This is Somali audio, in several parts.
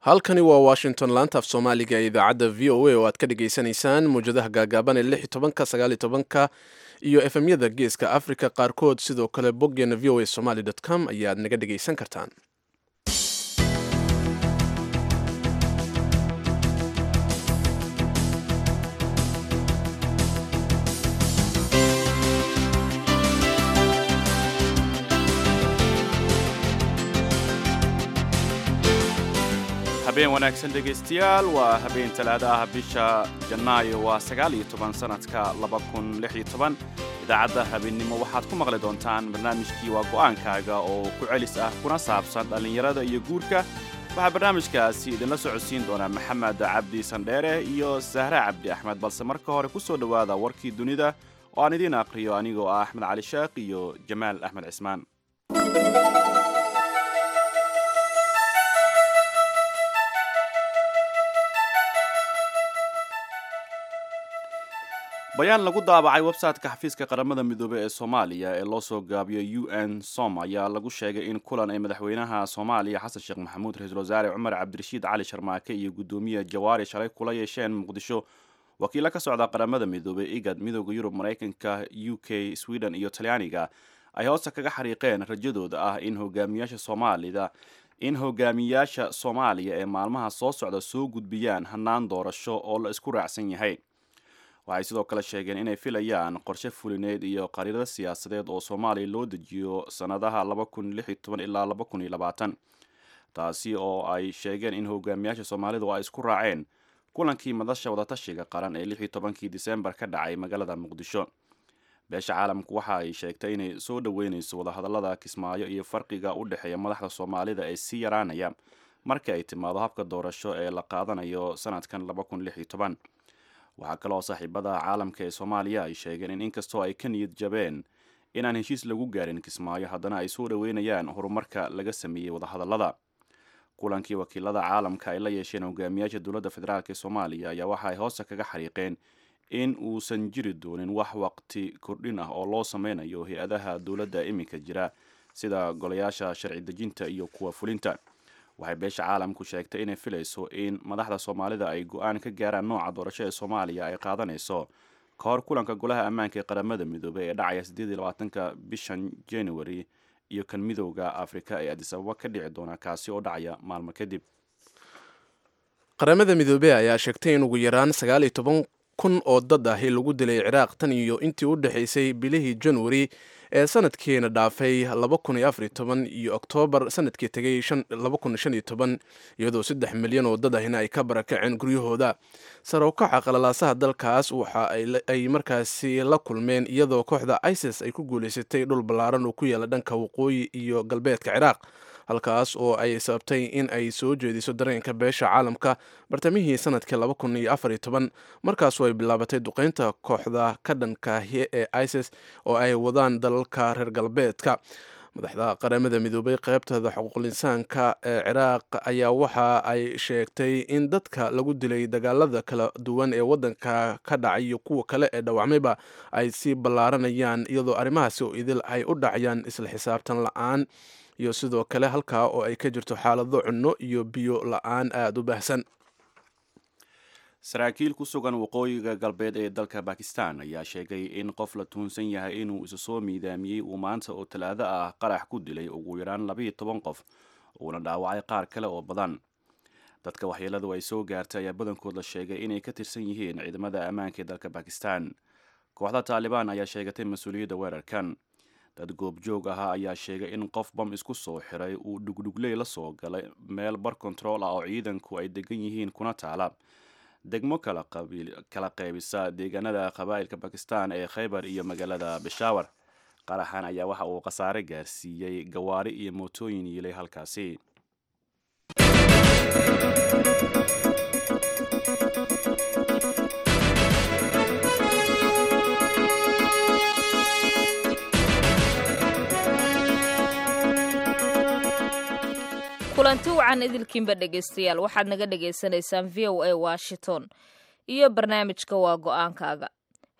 halkani waa washington laanta af soomaaliga ee idaacadda v o a oo aad ka dhagaysanaysaan mawjadaha gaagaaban ee lix iyo tobanka sagaal iyo tobanka iyo efemyada geeska africa qaarkood sidoo kale boggeena v o a somaly com ayaad naga dhagaysan kartaan habeen wanaagsan dhegaystayaal waa habeen talaada ah bisha janaayo waa sagaal iyo toban sanadka laba kun lix iyo toban idaacadda habeennimo waxaad ku maqli doontaan barnaamijkii waa go'aankaaga oo ku celis ah kuna saabsan dhallinyarada iyo guurka waxaa barnaamijkaasi idinla socodsiin doonaa maxamed cabdi sandheere iyo sahre cabdi axmed balse marka hore ku soo dhowaada warkii dunida oo aan idiin aqriyo anigoo ah axmed cali sheekh iyo jamaal axmed cismaan bayaan lagu daabacay website-ka xafiiska qaramada midoobey ee soomaaliya ee loo soo gaabiyo u n som ayaa lagu sheegay in kulan ay madaxweynaha soomaaliya xasan sheekh maxamuud ra-iisul wasaare cumar cabdirashiid cali sharmaake iyo guddoomiye jawaari shalay kula yeesheen muqdisho wakiilo ka socda qaramada midoobey igad midooda yurub maraykanka u k sweden iyo talyaaniga ay hoosta kaga xariiqeen rajadooda ah in hogaamiyaasha soomaalida in hogaamiyaasha soomaaliya ee maalmaha soo socda soo gudbiyaan hannaan doorasho oo la isku raacsan yahay waxay sidoo kale sheegeen inay filayaan qorshe fulineed iyo qariirada siyaasadeed oo soomaaliya loo dejiyo sannadaha ilaa taasi oo ay sheegeen in hogaamiyaasha soomaalidu ay isku raaceen kulankii madasha wadatashiga qaran ee kii disembar ka dhacay magaalada muqdisho beesha caalamku waxa ay sheegtay inay soo dhoweynayso wadahadallada kismaayo iyo farqiga u dhexeeya madaxda soomaalida ee sii yaraanaya marka ay timaado habka doorasho ee la qaadanayo sanadkan waxaa kaloo saaxiibada caalamka ee soomaaliya ay sheegeen in inkastoo ay ka niyad jabeen inaan heshiis lagu gaarin kismaayo haddana ay soo dhoweynayaan horumarka laga sameeyey wadahadallada kulankii wakiilada caalamka ay la yeesheen hogaamiyaasha dowladda federaalk ee soomaaliya ayaa waxa ay hoosta kaga xariiqeen in uusan jiri doonin wax waqti kordhin ah oo loo sameynayo hay-adaha dowladda iminka jira sida golayaasha sharci dejinta iyo kuwa fulinta waxay beesha caalamku sheegtay inay filayso in madaxda soomaalida ay go-aan ka gaaraan nooca doorasho ee soomaaliya ay qaadanayso ka hor kulanka golaha ammaanka ee qaramada midoobey ee dhacaya ka bishan january iyo kan midowda afrika ee adisababa ka dhici doona kaasi oo dhacaya maalmo kadib qaramada midoobey ayaa sheegtay in ugu yaraan sagaaliyo toban kun oo dad ahi lagu dilay ciraaq tan iyo intii u dhexaysay bilihii january ee sanadkiina dhaafay iyo oktoobar sanadkii tegay iyadoo saddex milyan oo dad ahina ay ka barakaceen guryahooda sare ukaca qalalaasaha dalkaas waxa ay markaasi la kulmeen iyadoo kooxda isis ay ku guulaysatay dhul ballaaran oo ku yaala dhanka waqooyi iyo galbeedka ciraaq halkaas oo ay sababtay in ay soo jeediso dareenka beesha caalamka bartamihii sanadkii markaasoo ay bilaabatay duqeynta kooxda ka dhankaahi ee isis oo ay wadaan dalalka reer galbeedka madaxda qaramada midoobay qaybtada xuquuqlinsaanka ee ciraaq ayaa waxa ay sheegtay in dadka lagu dilay dagaalada kala duwan ee wadanka ka dhacay iyo kuwa kale ee dhawacmayba ay sii ballaaranayaan iyadoo arrimahaasi oo idil ay u dhacayaan isla xisaabtan la-aan iyo sidoo kale halkaa oo ay ka jirto xaalado cunno iyo biyo la-aan aada u baahsan saraakiil ku sugan waqooyiga galbeed ee dalka bakistan ayaa sheegay in qof la tuunsan yahay inuu isu soo miidaamiyey uu maanta oo talaado ah qarax ku dilay ugu yaraan labayo toban qof uuna dhaawacay qaar kale oo badan dadka waxyeeladu ay soo gaartay ayaa badankood la sheegay inay ka tirsan yihiin ciidamada ammaanka ee dalka bakistan kooxda taalibaan ayaa sheegatay mas-uuliyadda weerarkan dad goobjoog ahaa ayaa sheegay in qof bam isku soo xiray uu dhugdhugley la soo galay meel bar kontarool ah oo ciidanku ay degan yihiin kuna taala degmo kala qaybisa deegaanada qabaa'ilka bakistan ee khaybar iyo magaalada beshawar qaraxan ayaa waxa uu khasaare gaarsiiyey gawaari iyo mootooyin yiilay halkaasi kulanti wacan idilkiinba dhegaystayaal waxaad naga dhagaysanaysaan v o a washington iyo barnaamijka waa go-aankaaga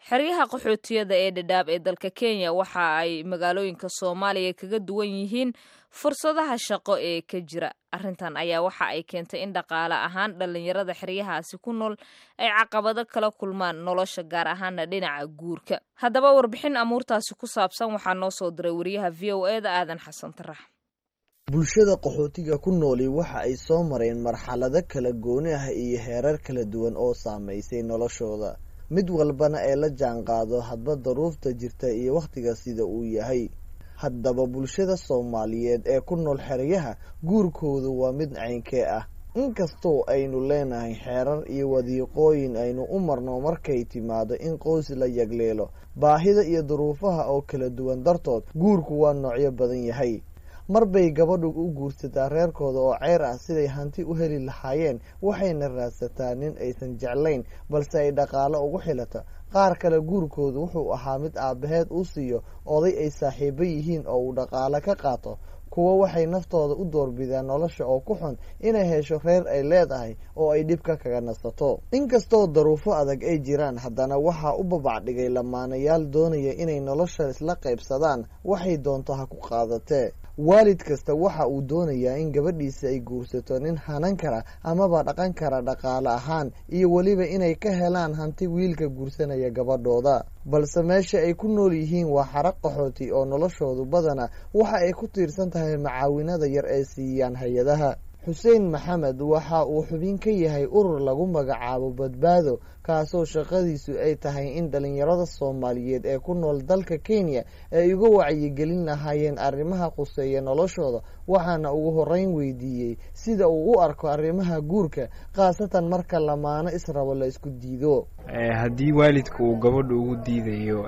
xeryaha qaxootiyada ee dhadhaab ee dalka kenya waxa ay magaalooyinka soomaaliya kaga duwan yihiin fursadaha shaqo ee ka jira arrintan ayaa waxa ay keentay in dhaqaale ahaan dhallinyarada xeryahaasi ku nool ay caqabado kala kulmaan nolosha gaar ahaana dhinaca guurka haddaba warbixin amuurtaasi ku saabsan waxaa noo soo diray wariyaha v o e da aadan xasan tarax bulshada qaxootiga ku nooli waxa ay soo mareen marxalado kala gooni ah iyo heerar kala duwan oo saamaysay noloshooda mid walbana ee la jaanqaado hadba daruufta jirta iyo wakhtiga sida uu yahay haddaba bulshada soomaaliyeed ee ku nool xeryaha guurkoodu waa mid caynkee ah inkastoo aynu leenahay xeerar iyo wadiiqooyin aynu u marno markay timaado in qoys la yagleelo baahida iyo duruufaha oo kala duwan dartood guurku waa noocyo badan yahay mar bay gabadhu u guursataa reerkooda oo ceyr ah siday hanti u heli lahaayeen waxayna raadsataa nin aysan jeclayn balse ay dhaqaalo ugu xilata qaar kale guurkoodu wuxuu ahaa mid aabbaheed uu siiyo oday ay saaxiibo yihiin oo uu dhaqaalo ka qaato kuwo waxay naftooda u doorbidaan nolosha oo ku xun inay hesho reer ay leedahay oo ay dhibka kaga nasato inkastoo daruufo adag ay jiraan haddana waxaa u babacdhigay lamaanayaal doonaya inay nolosha isla qaybsadaan waxay doonto ha ku qaadatee waalid kasta waxa uu doonayaa in gabadhiisa ay guursato nin hanan kara amaba dhaqan kara dhaqaale ahaan iyo weliba inay ka helaan hanti wiilka guursanaya gabadhooda balse meesha ay ku nool yihiin waa xaraq qaxooti oo noloshoodu badana waxa ay ku tiirsan tahay macaawinada yar ee siiyaan hay-adaha xuseen maxamed waxa uu xubin ka yahay urur lagu magacaabo badbaado kaasoo shaqadiisu ay tahay in dhalinyarada soomaaliyeed ee ku nool dalka kenya ay uga wacyigelin lahaayeen arrimaha quseeya noloshooda waxaana ugu horeyn weydiiyey sida uu u arko arrimaha guurka khaasatan marka lamaano israbo la isku diido haddii waalidka uu gabadha ugu diidayo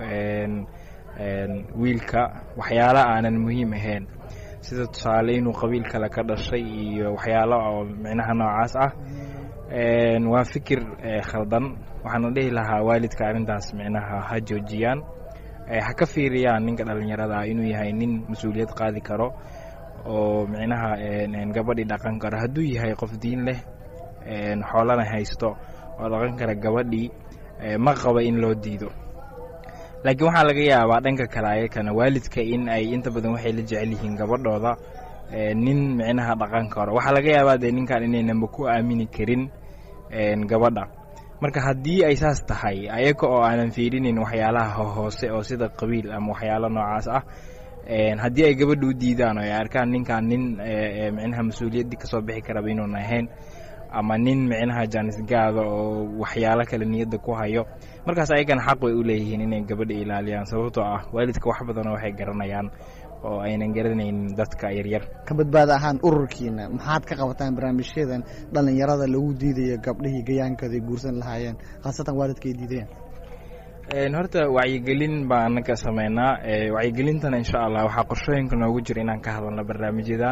wiilka waxyaala aanan muhiim ahayn sida tusaale inuu qabiil kale ka dhashay iyo waxyaalo oo micnaha noocaas ah waa fikir khaldan waxaana dhihi lahaa waalidka arrintaas micnaha ha joojiyaan ha ka fiiriyaan ninka dhallinyarada ah inuu yahay nin mas-uuliyad qaadi karo oo micnaha gabadhii dhaqan karo hadduu yahay qof diin leh xoolana haysto oo dhaqan kara gabadhii ma qaba in loo diido laakiin waxaa laga yaabaa dhanka kale ayakana waalidka in ay inta badan waxay la jecel yihiin gabadhooda nin micnaha dhaqan karo waxaa laga yaabaa dee ninkan inaynanba ku aamini karin gabadha marka haddii ay saas tahay ayaga oo aanan fiirinin waxyaalaha hoose oo sida qabiil ama waxyaalo noocaas ah haddii ay gabadha u diidaan oo ay arkaan ninkan nin micnaha mas-uuliyaddii kasoo bixi karaba inuun ahayn ama nin micnaha jaanisgaada oo waxyaalo kale niyadda ku hayo markaas ayagana xaq way u leeyihiin inay gabadha ilaaliyaan sababtoo ah waalidka wax badanoo waxay garanayaan oo aynan garanaynin dadka yaryar ka badbaada ahaan ururkiina maxaad ka qabataan barnaamijyadan dhallinyarada lagu diidayo gabdhihii gayaankooday guursan lahaayeen khaasatan waalidka ay diidayaan horta wacyigelin baa anaga sameynaa wacyigelintana insha allah waxaa qorshooyinka noogu jira inaan ka hadalno barnaamijyadan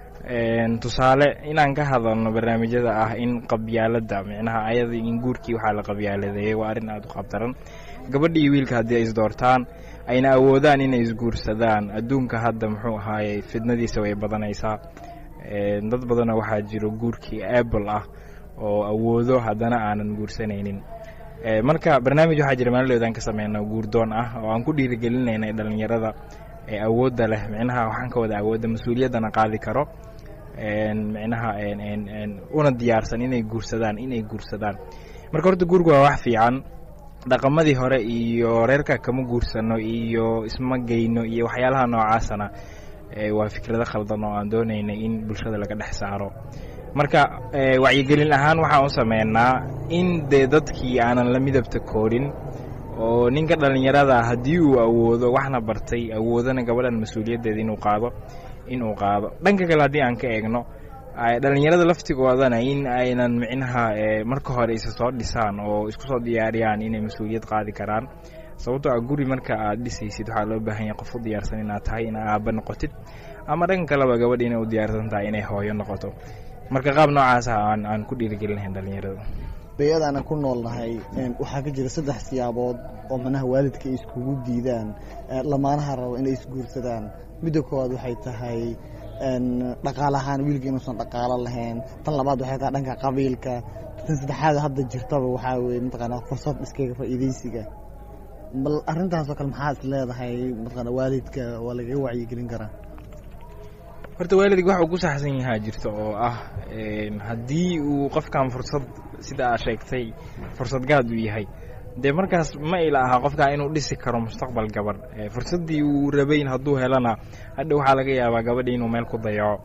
tusaale inaan ka hadalno barnaamijyada ah in qabyaalada micnaha ayada in guurkii waxaa la qabyaaladeeyey waa arrin aada u qabdaran gabadha iyo wiilka haddii ay isdoortaan ayna awoodaan inay isguursadaan adduunka hadda muxuu ahaaye fidnadiisa way badanaysaa dad badanoo waxaa jiro guurkii apple ah oo awoodo haddana aanan guursanaynin marka barnaamij waxaa jira maalidoodan ka sameyna guurdoon ah oo aan ku dhiirigelinayna dhalinyarada ee awoodda leh micnaha waxaan ka wada awoodda mas-uuliyaddana qaadi karo micnaha una diyaarsan inay guursadaan inay guursadaan marka horta guurku waa wax fiican dhaqamadii hore iyo reerka kama guursano iyo isma geyno iyo waxyaalaha noocaasana waa fikrado khaldan oo aan doonayna in bulshada laga dhex saaro marka wacyigelin ahaan waxaan u sameynaa in dee dadkii aanan la midabta koorin oo ninka dhallinyarada haddii uu awoodo waxna bartay awoodana gabadhan mas-uuliyaddeeda inuu qaado inuu qaado dhanka kale haddii aan ka eegno dhallinyarada laftigoodana in aynan micnaha marka hore isa soo dhisaan oo isku soo diyaariyaan inay mas-uuliyad qaadi karaan sababtoo ah guri marka aad dhisaysid waxaa loo baahan yahay qof u diyaarsan inaad tahay ina aaba noqotid ama dhanka kaleba gabadha inay u diyaarsan tahay inay hooyo noqoto marka qaab noocaasa aan aan ku dhiirigelinahayn dhallinyarada bayadaana ku noolnahay waxaa ka jira saddex siyaabood oo manaha waalidka ay iskugu diidaan lamaanaha rabo inay isguursadaan midda koowaad waxay tahay dhaqaale ahaan wiilka inuusan dhaqaalo lahayn tan labaad waxay tahay dhanka qabiilka tan saddexaad hadda jirtaba waxaa weye mataqaanaa fursad iskaga faa'iidaysiga bal arrintaasoo kale maxaa is leedahay mataqaana waalidka waa lagaga wacyigelin karaa horta waalidga waxa uu ku saxsan yahaa jirta oo ah haddii uu qofkan fursad sida aad sheegtay fursad gaad uu yahay dee markaas ma ila aha qofkaa inuu dhisi karo mustaqbal gabadh fursaddii uu rabayn hadduu helana hadha waxaa laga yaabaa gabadhii inuu meel ku dayaco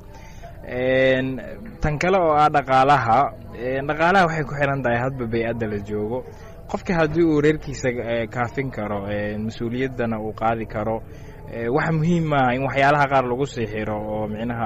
tan kale oo ah dhaqaalaha dhaqaalaha waxay ku xiran tahay hadba bay-adda la joogo qofka haddii uu reerkiisa kaafin karo mas-uuliyaddana uu qaadi karo waxa muhiim maaha in waxyaalaha qaar lagu sii xiro oo micnaha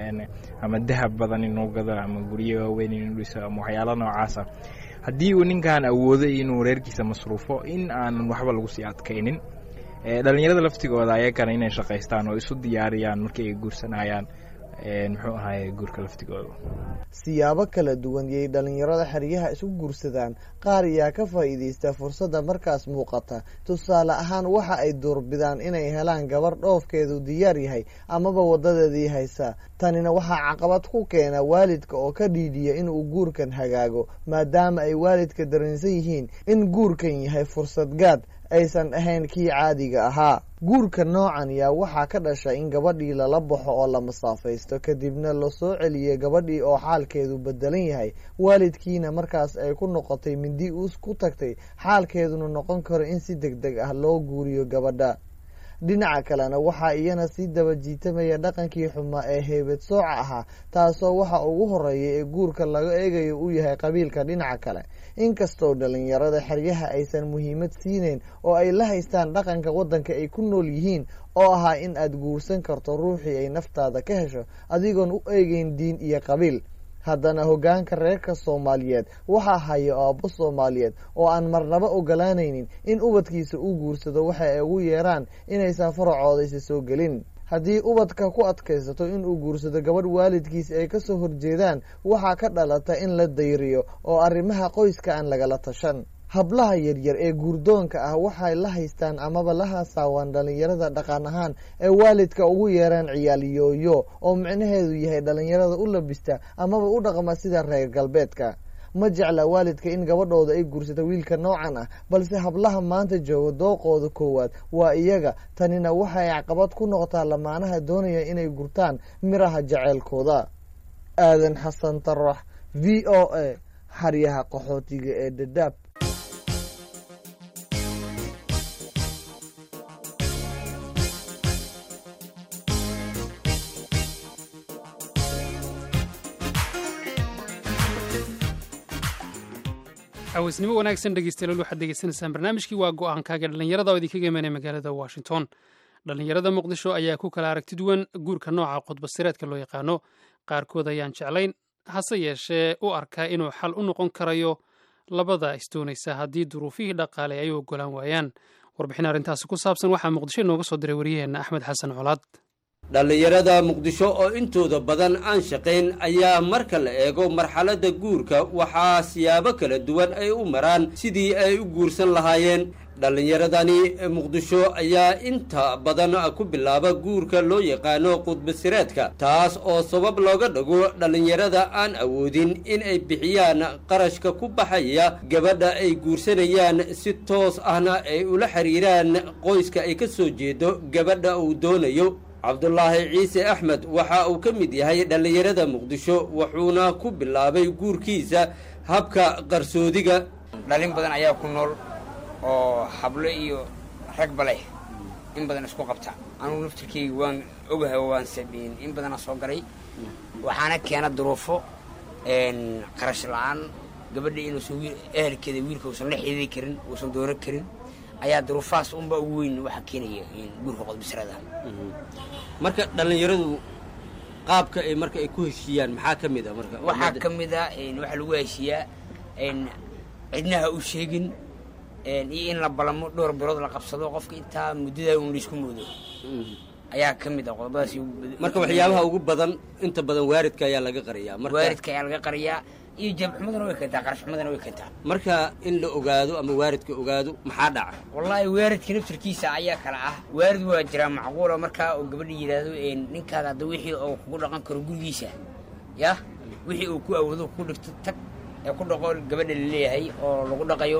ama dahab badan inuu gado ama guryo waaweyn inuu dhiso ama waxyaala noocaasa haddii uu ninkan awoodo inuu reerkiisa masruufo in aanan waxba lagu sii adkaynin dhalinyarada laftigooda ayagana inay shaqaystaan oo isu diyaariyaan markii ay guursanayaan muxuu ahaye guurka laftigooda siyaabo kala duwan yay dhalinyarada xeryaha isu guursadaan qaar ayaa ka faa'iidaysta fursadda markaas muuqata tusaale ahaan waxa ay doorbidaan inay helaan gabarh dhoofkeedu diyaar yahay amaba wadadeedii haysa tanina waxaa caqabad ku keena waalidka oo ka dhiidhiya inuu guurkan hagaago maadaama ay waalidka dareensan yihiin in guurkan yahay fursad gaad aysan ahayn kii caadiga ahaa guurka noocan yaa waxaa ka dhasha in gabadhii lala baxo oo la masaafaysto kadibna lasoo celiyay gabadhii oo xaalkeedu bedelan yahay waalidkiina markaas ay ku noqotay mindi uus ku tagtay xaalkeeduna noqon karo in si deg deg ah loo guuriyo gabadha dhinaca kalena waxaa iyana sii daba jiitamaya dhaqankii xumaa ee heybad sooca ahaa taasoo waxa ugu horeeya ee guurka laga eegayo uu yahay qabiilka dhinaca kale inkastoo dhalinyarada xeryaha aysan muhiimad siineyn oo ay la haystaan dhaqanka waddanka ay ku nool yihiin oo ahaa in aad guursan karto ruuxii ay naftaada ka hesho adigoon u eegeyn diin iyo qabiil haddana hoggaanka reerka soomaaliyeed waxaa haya aabbo soomaaliyeed oo aan marnaba ogolaanaynin in ubadkiisa uu guursado waxa ay ugu yeeraan inaysan faracoodaysa soo gelin haddii ubadka ku adkaysato inuu guursado gabadh waalidkiis ay ka soo horjeedaan waxaa ka dhalata in la dayriyo oo arrimaha qoyska aan lagala tashan hablaha yaryar ee guurdoonka ah waxay la haystaan amaba la haasaawaan dhalinyarada dhaqan ahaan ee waalidka ugu yeeraan ciyaal yooyo oo micnaheedu yahay dhalinyarada u labista amaba u dhaqma sida reer galbeedka ma jecla waalidka in gabadhooda ay guursato wiilka noocan ah balse hablaha maanta jooga dooqooda koowaad waa iyaga tanina waxay caqabad ku noqotaa lamaanaha doonaya inay gurtaan miraha jaceylkooda aadan xasan tarax v o a xaryaha qaxootiga ee dhadhaab cawaysnimo wanaagsan dhegeystayaal waxaad degeysanaysaan barnaamijkii waa go-aankaaga dhallinyarada oo idinkaga imanaya magaalada washington dhallinyarada muqdisho ayaa ku kala aragti duwan guurka nooca qodbasireedka loo yaqaano qaarkood ayaan jeclayn hase yeeshee u arkaa inuu xal u noqon karayo labada isdoonaysa haddii duruufihii dhaqaale ay u ogolaan waayaan warbixin arrintaasi ku saabsan waxaa muqdisho inooga soo diray wariyaheenna axmed xasan colaad dhallinyarada muqdisho oo intooda badan aan shaqayn ayaa marka la eego marxaladda guurka waxaa siyaabo kala duwan ay u maraan sidii ay u guursan lahaayeen dhallinyaradani muqdisho ayaa inta badan ku bilaaba guurka loo yaqaano qudbasireedka taas oo sabab looga dhago dhallinyarada aan awoodin in ay bixiyaan qarashka ku baxaya gabadha ay guursanayaan si toos ahna ay ula xiriiraan qoyska ay ka soo jeedo gabadha uu doonayo cabdulaahi ciise axmed waxa uu ka mid yahay dhallinyarada muqdisho wuxuuna ku bilaabay guurkiisa habka qarsoodiga dhalin badan ayaa ku nool oo hablo iyo ragba leh in badan isku qabta anugu naftirkeyga waan ogahay oo waan sameyn in badana soo galay waxaana keena duruufo qarash la-aan gabadha inuusan ehelkeeda wiilka uusan la xididi karin uusan doono karin ayaa duruufahaas unba ugu weyn waxaa keenaya guurka qodbisrada marka dhallinyaradu qaabka ay marka ay ku heshiiyaan maxaa ka mid a marka waxaa ka mid a waxaa lagu heshiiyaa cidnaha u sheegin iyo in la balamo dhowr bilood la qabsado qofka intaa muddada un laisku moodo ayaa ka mid a qodobadaas marka waxyaabaha ugu badan inta badan waaridka ayaa laga qariyaa waaridka ayaa laga qariyaa iyo jabxumadana way keentaa qarashxumadana way keentaa marka in la ogaado ama waaridka ogaado maxaa dhaca wallaahi waaridka naftirkiisa ayaa kala ah waarid waa jiraa macquula markaa oo gabadha yidhaahdo ninkaada hadda wixii oo kugu dhaqan karo gurigiisa yah wixii uu ku awoodo ku dhigto tag ee ku dhaqo gabadha laleeyahay oo lagu dhaqayo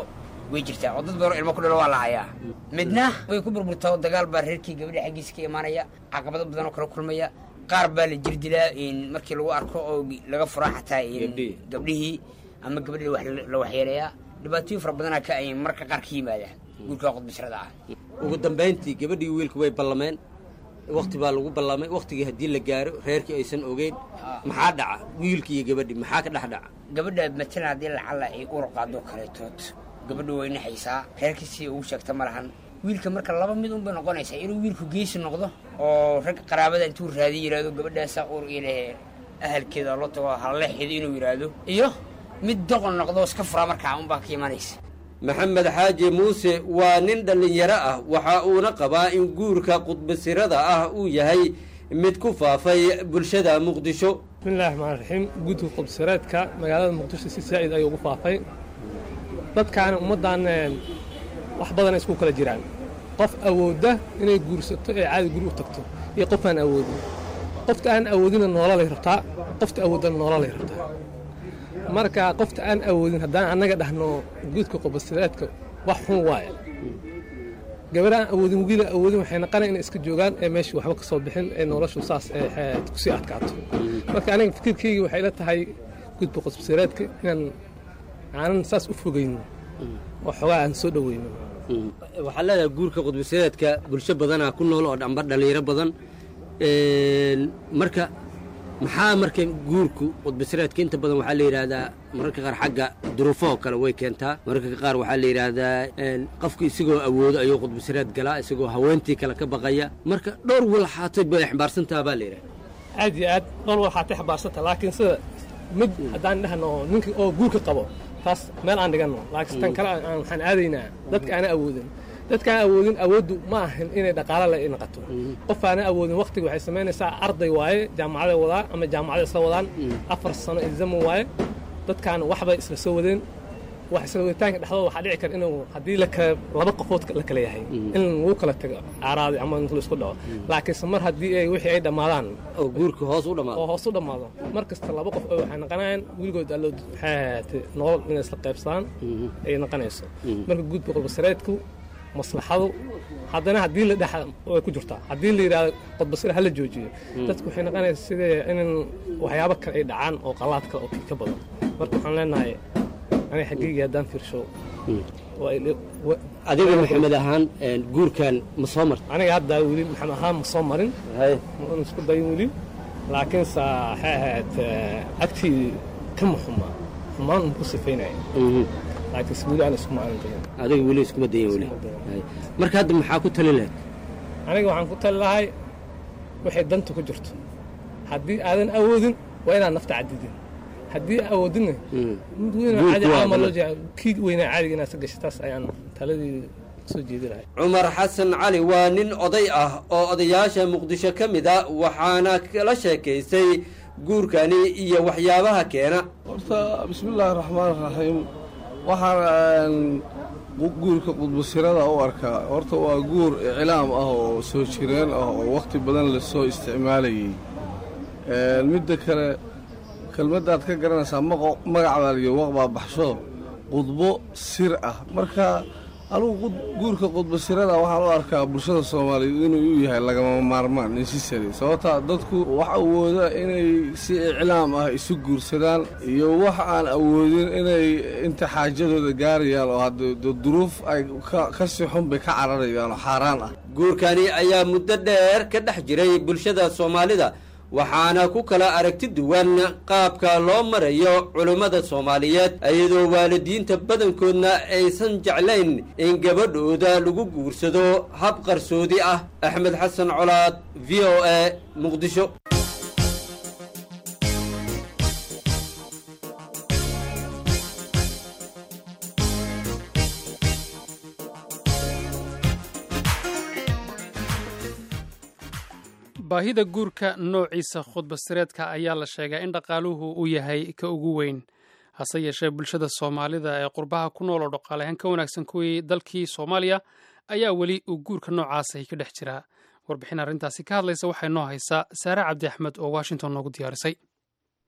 way jirtaa oo dad badan oo ilmo ku dhalo waa la hayaa midna way ku burburtaa oo dagaal baa reerkii gabadha xaggiisa ka imaanaya caqabado badan oo kala kulmaya qaar baa la jir dilaa markii lagu arko oo laga furaa xataa gabdhihii ama gabadhii wax la waxyeelayaa dhibaatooyin fara badanaa ka ay marka qaar ka yimaadaan guurka qudbisrada ah ugu dambayntii gabadhii wiilku way ballameen wakti baa lagu ballamay waktigii haddii la gaaro reerkii aysan ogeyn maxaa dhaca wiilkii iyo gabadhii maxaa ka dhex dhaca gabadha matalan haddii lacalla ay uur qaado kaleetood gabadha way naxaysaa reerkiisii ugu sheegta ma lahan wiilka marka laba mid unbay noqonaysaa inuu wiilku geesi noqdo oo rag qaraabada intuu raadiy yidhahdo gabadhaasaa uur ilehe ahalkeeda loo tago halleexeeda inuu yidhaahdo iyo mid doqon noqdo iska furaa markaa unbaa ka imanaysa maxamed xaaji muuse waa nin dhallinyaro ah waxa uuna qabaa in guurka qudbasirada ah uu yahay mid ku faafay bulshada muqdisho bismillahi raxmaan raxiim guudka qudbasireedka magaalada muqdisho si saa'id ayuu ugu faafay dadkaana ummaddan wax badana isku kala jiraan qof awoodda inay guursato ee caadi guri u tagto iyo qof aan awoodin qofta aan awoodina noololay rabtaa qofta awooddana noololay rabtaa marka qofta aan awoodin haddaan annaga dhahno guudka qubasireedka wax xun waaye gabar aan awoodin wiila awoodin waxay naqana inay iska joogaan ee meeshii waxba ka soo bixin ee noloshu saas kusii adkaato marka aniga fikirkeyga waxay la tahay guudka qubasireedka inaan aanan saas u fogayno oo xogaa aan soo dhoweyno waxaa leedahay guurka qudbasireedka bulsho badanaa ku nool oo dhamba dhallinyaro badan marka maxaa marka guurku qudbasireedka inta badan waxaa la yidhaahdaa mararka qaar xagga duruufahoo kale way keentaa mararka qaar waxaa la yidhaahdaa qofku isagoo awoodo ayuu qudbasireed galaa isagoo haweentii kale ka baqaya marka dhowr walxaatay bay xambaarsantaha baa la yidhaha aad iyo aad dhowr walxaatay xambaarsanta laakiin sida mid haddaan dhahno ninka oo guurka qabo taas meel aan dhiganno laakiin tan kale waxaan aadaynaa dadka aana awoodin dadka aan awoodin awooddu ma ahan inay dhaqaalo la naqato qof aana awoodin waktiga waxay samaynaysaa arday waaye jaamacaday wadaa ama jaamacaday isla wadaan afar sano ilzamo waaye dadkaan waxbay isla soo wadeen wax isla waditaanka dhexdooda waxaa dhici kara inuu haddii lakala laba qofood la kala yahay in lagu kala tago aaraaday ama la isku dhaco laakiinse mar haddii ay wixii ay dhammaadaan oo guurka hoos u dhammaado oo hoos u dhammaado mar kasta laba qof oo waxay naqanayaan weligood allood maxay ahaatay nolol inay isla qaybsadaan ay naqanayso marka guudka qodbasareedku maslaxadu haddana haddii la dhex way ku jirtaa haddii la yidhahdo qodbasire hala joojiyo dadku waxay naqanaysa sidee in waxyaabo kale ay dhacaan oo qalaad kale oo ka badan marka waxaan leenahay aniga xaqiigii haddaan fiirsho adiga maxamed ahaan guurkan ma soo marta aniga hadda weli maxamed ahaan ma soo marin ma isku dayin weli laakiinse waxay ahayd agtii kama xumaa xumaan un ku sifaynaya laakiinse weli aan iskuma aanan dayin adiga weli iskuma dayin weli marka hadda maxaa ku tali lahayd aniga waxaan ku tali lahay waxay danta ku jirto haddii aadan awoodin waa inaan nafta cadidin haddii awoodinna mid weynoo caadi caama loo jeeca kii weynaa caadiga inaad ka gashay taas ayaan taladii soo jeedi lahay cumar xasan cali waa nin oday ah oo odayaasha muqdisho ka mid a waxaana kala sheekaystay guurkani iyo waxyaabaha keena horta bismillaahi raxmaan raxiim waxaan guurka qudbasirada u arkaa horta waa guur iclaam ah oo soo jireen ah oo wakhti badan lasoo isticmaalayay midda kale kelmaddaad ka garanaysaa magacbaa liyo waqbaa baxsho qudbo sir ah marka anugu guurka qudbasirada waxaan u arkaa bulshada soomaaliyeed inuu u yahay lagama maarmaan necessary sababtaa dadku wax awooda inay si iclaam ah isu guursadaan iyo wax aan awoodin inay inta xaajadooda gaarayaan oo hadda duruuf ay ka si xun bay ka cararayaan oo xaaraan ah guurkani ayaa muddo dheer ka dhex jiray bulshada soomaalida waxaana ku kala aragti duwan qaabka loo marayo culummada soomaaliyeed iyadoo waalidiinta badankoodna aysan jeclayn in gabadhooda lagu guursado hab qarsoodi ah axmed xasan colaad v o a muqdisho baahida guurka noociisa khudbasireedka ayaa la sheegaa in dhaqaaluhu uu yahay ka ugu weyn hase yeeshee bulshada soomaalida ee qurbaha ku nool oo dhaqaalehaan ka wanaagsan kuwii dalkii soomaaliya ayaa weli uu guurka noocaasay ka dhex jiraa warbixin arrintaasi ka hadlaysa waxay noo haysaa saare cabdi axmed oo washington noogu diyaarisay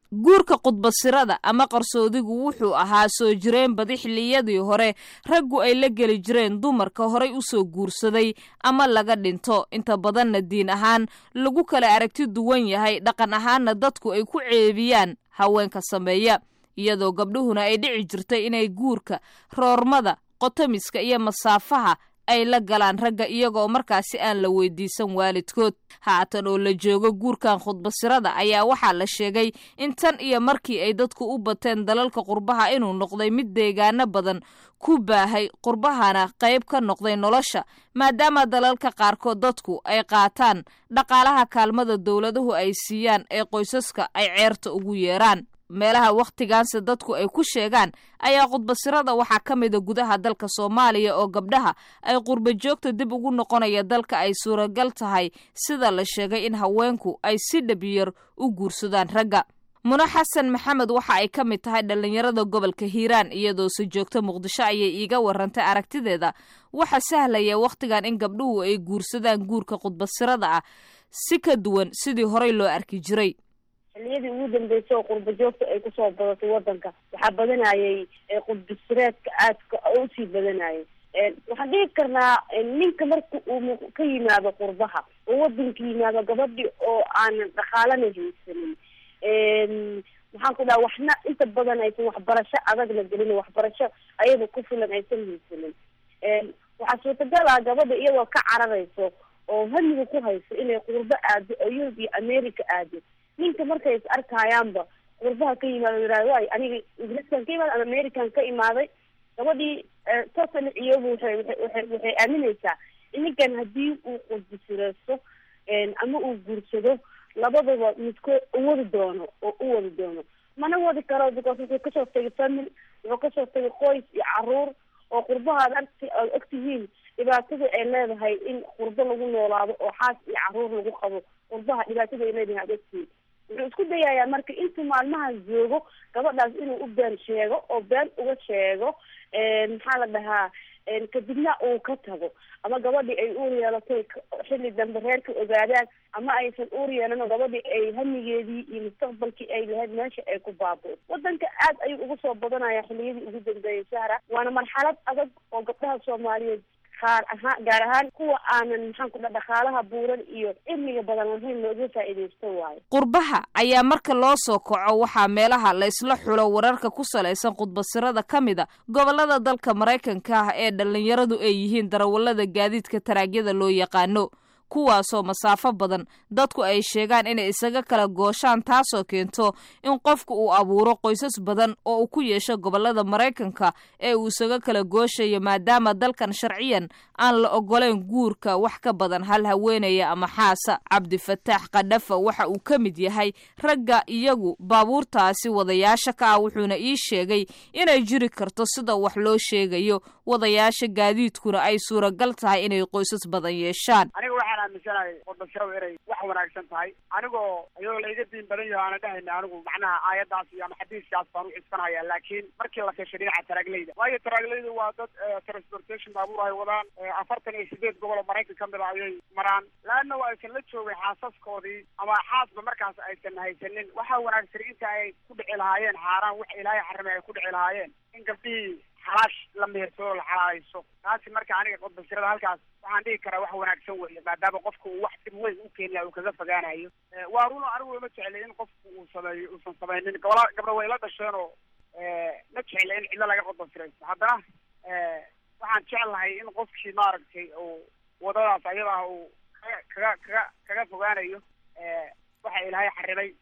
guurka khudbasirada ama qarsoodigu wuxuu ahaa soo jireen badi xilliyadii hore raggu ay la geli jireen dumarka horay u soo guursaday ama laga dhinto inta badanna diin ahaan lagu kala aragti duwan yahay dhaqan ahaanna dadku ay ku ceebiyaan haweenka sameeya iyadoo gabdhuhuna ay dhici jirtay inay guurka roormada qotomiska iyo masaafaha ay la galaan ragga iyagoo markaasi aan la weydiisan waalidkood haatan oo la joogo guurkan khudbasirada ayaa waxaa la sheegay in tan iyo markii ay dadku u bateen dalalka qurbaha inuu noqday mid deegaano badan ku baahay qurbahana qayb ka noqday nolosha maadaama dalalka qaarkood dadku ay qaataan dhaqaalaha kaalmada dowladuhu ay siiyaan ee qoysaska ay ceerta ugu yeeraan meelaha wakhtigaanse dadku ay ku sheegaan ayaa khudbasirada waxaa ka mida gudaha dalka soomaaliya oo gabdhaha ay qurba joogta dib ugu noqonaya dalka ay suuragal tahay sida la sheegay in haweenku ay si dhabyar u guursadaan ragga muna xasan maxamed waxa ay ka mid tahay dhallinyarada gobolka hiiraan iyadoo si joogta muqdisho ayay iiga warantay aragtideeda waxa sahlaya wakhtigan in gabdhuhu ay guursadaan guurka khudbasirada ah si ka duwan sidii horey loo arki jiray xilliyadii ugu dambeysay oo qurba joogta ay kusoo badatay wadanka waxaa badanayay qudbasireedka aadka usii badanayay waxaan dhigi karnaa ninka marka uu ka yimaado qurbaha oo wadanka yimaado gabadhi oo aanan dhaqaalana haysanin maxaan ku dhaha waxna inta badan aysan waxbarasho adagna gelin waxbarasho ayada ku filan aysan haysanin waxaa suurtagal ah gabadha iyadoo ka cararayso oo hamiga ku hayso inay qurbo aado oo yurub iyo america aado ninka markay is arkayaanba qurbaha ka yimaado yihahdo way aniga ingiriiskan ka imaada ama american ka imaaday gabadhii totally iyagu waxay waxay waxay aaminaysaa in ninkan haddii uu qudbisireysto ama uu guursado labadaba midkood uwadi doono oo u wadi doono mana wadi karo because wuxuu kasoo tegay family wuxuu kasoo tegay qoys iyo caruur oo qurbaha ad agt aad ogtihiin dhibaatada ay leedahay in qurbo lagu noolaado oo xaas iyo caruur lagu qabo qurbaha dhibaatada ay leedahay ad ogtihiin wuxuu isku dayayaa marka intuu maalmaha joogo gabadhaas inuu u been sheego oo been uga sheego maxaa la dhahaa kadibna uu ka tago ama gabadhii ay uur yeelatay xilli dambe reerka ogaadaan ama aysan uur yeelan oo gabadhii ay hamigeedii iyo mustaqbalkii ay lahayd meesha ay ku baabo wadanka aad ayuu ugu soo badanaya xilliyadii ugu dambeeyay sahra waana marxalad adag oo gabdhaha soomaaliyeed qaar ahaan gaar ahaan kuwa aanan maxaan ku dha dhaqaalaha buuran iyo cilmiga badan lahayn looga faa'iidaysto waayo qurbaha ayaa marka loo soo kaco waxaa meelaha la isla xulo wararka ku salaysan khudbasirada ka mid a gobolada dalka maraykanka ah ee dhallinyaradu ay yihiin darawallada gaadiidka taraagyada loo yaqaano kuwaasoo masaafo badan dadku ay sheegaan inay isaga kala gooshaan taasoo keento in qofku uu abuuro qoysas badan oo uu ku yeesho gobolada maraykanka ee uu isaga kala gooshayo maadaama dalkan sharciyan aan la oggolayn guurka wax ka badan hal haweenaya ama xaasa cabdifataax kadhafa waxa uu ka mid yahay ragga iyagu baabuurtaasi wadayaasha ka ah wuxuuna ii sheegay inay jiri karto sida wax loo sheegayo wadayaasha gaadiidkuna ay suuragal tahay inay qoysas badan yeeshaan waxaan aaminsanahay qudbasiradu inay wax wanaagsan tahay anigoo iyadoo laiga diin badan yaho aana dhahayna anigu macnaha aayadaas iyo ama xadiiskaas baan u cisfanaya laakiin markii la fiirshay dhinaca taraaglayda waayo taraaglaydu waa dad transportation baabuur ay wadaan afartan iyo sideed gobol oo maraykan ka mid a ayay maraan laanna waa aysan la joogay xaasaskoodii ama xaasba markaas aysan haysanin waxaa wanaagsan inta ay ku dhici lahaayeen xaaraan wax ilaahay xarimay ay ku dhici lahaayeen in gabdhihii xalaash la mehersado la xalaalayso taasi marka aniga qodbasirada halkaas waxaan dhihi karaa wax wanaagsan weeye maadaama qofka uu wax dib weyn u keenaya uu kaga fogaanayo waa runo anigu ima jeclay in qofku uu sameeyo uusan samaynin gabla gabdha way la dhasheen oo ma jecla in cidlo laga qodbasiraysto haddana waxaan jeclahay in qofkii maaragtay uu wadadaas ayada ah uu kaga kaga kaga fogaanayo waxa ilaahay xarimay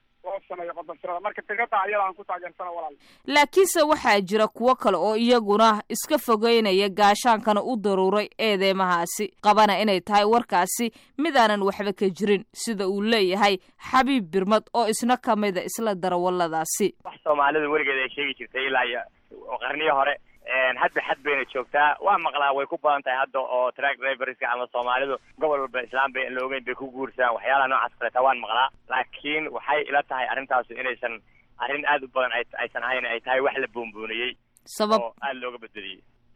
laakiinse waxaa jira kuwo kale oo iyaguna iska fogeynaya gaashaankana u daruuray eedeymahaasi qabana inay tahay warkaasi midaanan waxba ka jirin sida uu leeyahay xabiib birmad oo isna ka mida isla darawalladaasi wax soomaalidu weligeed ay sheegi jirtay ilaa iyo qarniyo hore hadba xad bayna joogtaa waa maqlaa way ku badan tahay hadda oo track driverska ama soomaalidu gobol walba islaam bay la ogeyn bay ku guursadaan waxyaalaha noocaas kaleeta waan maqlaa laakiin waxay ila tahay arrintaasu inaysan arrin aad u badan aysan ahayn ay tahay wax la boonbooniyey sabab oo aada looga badbadiyey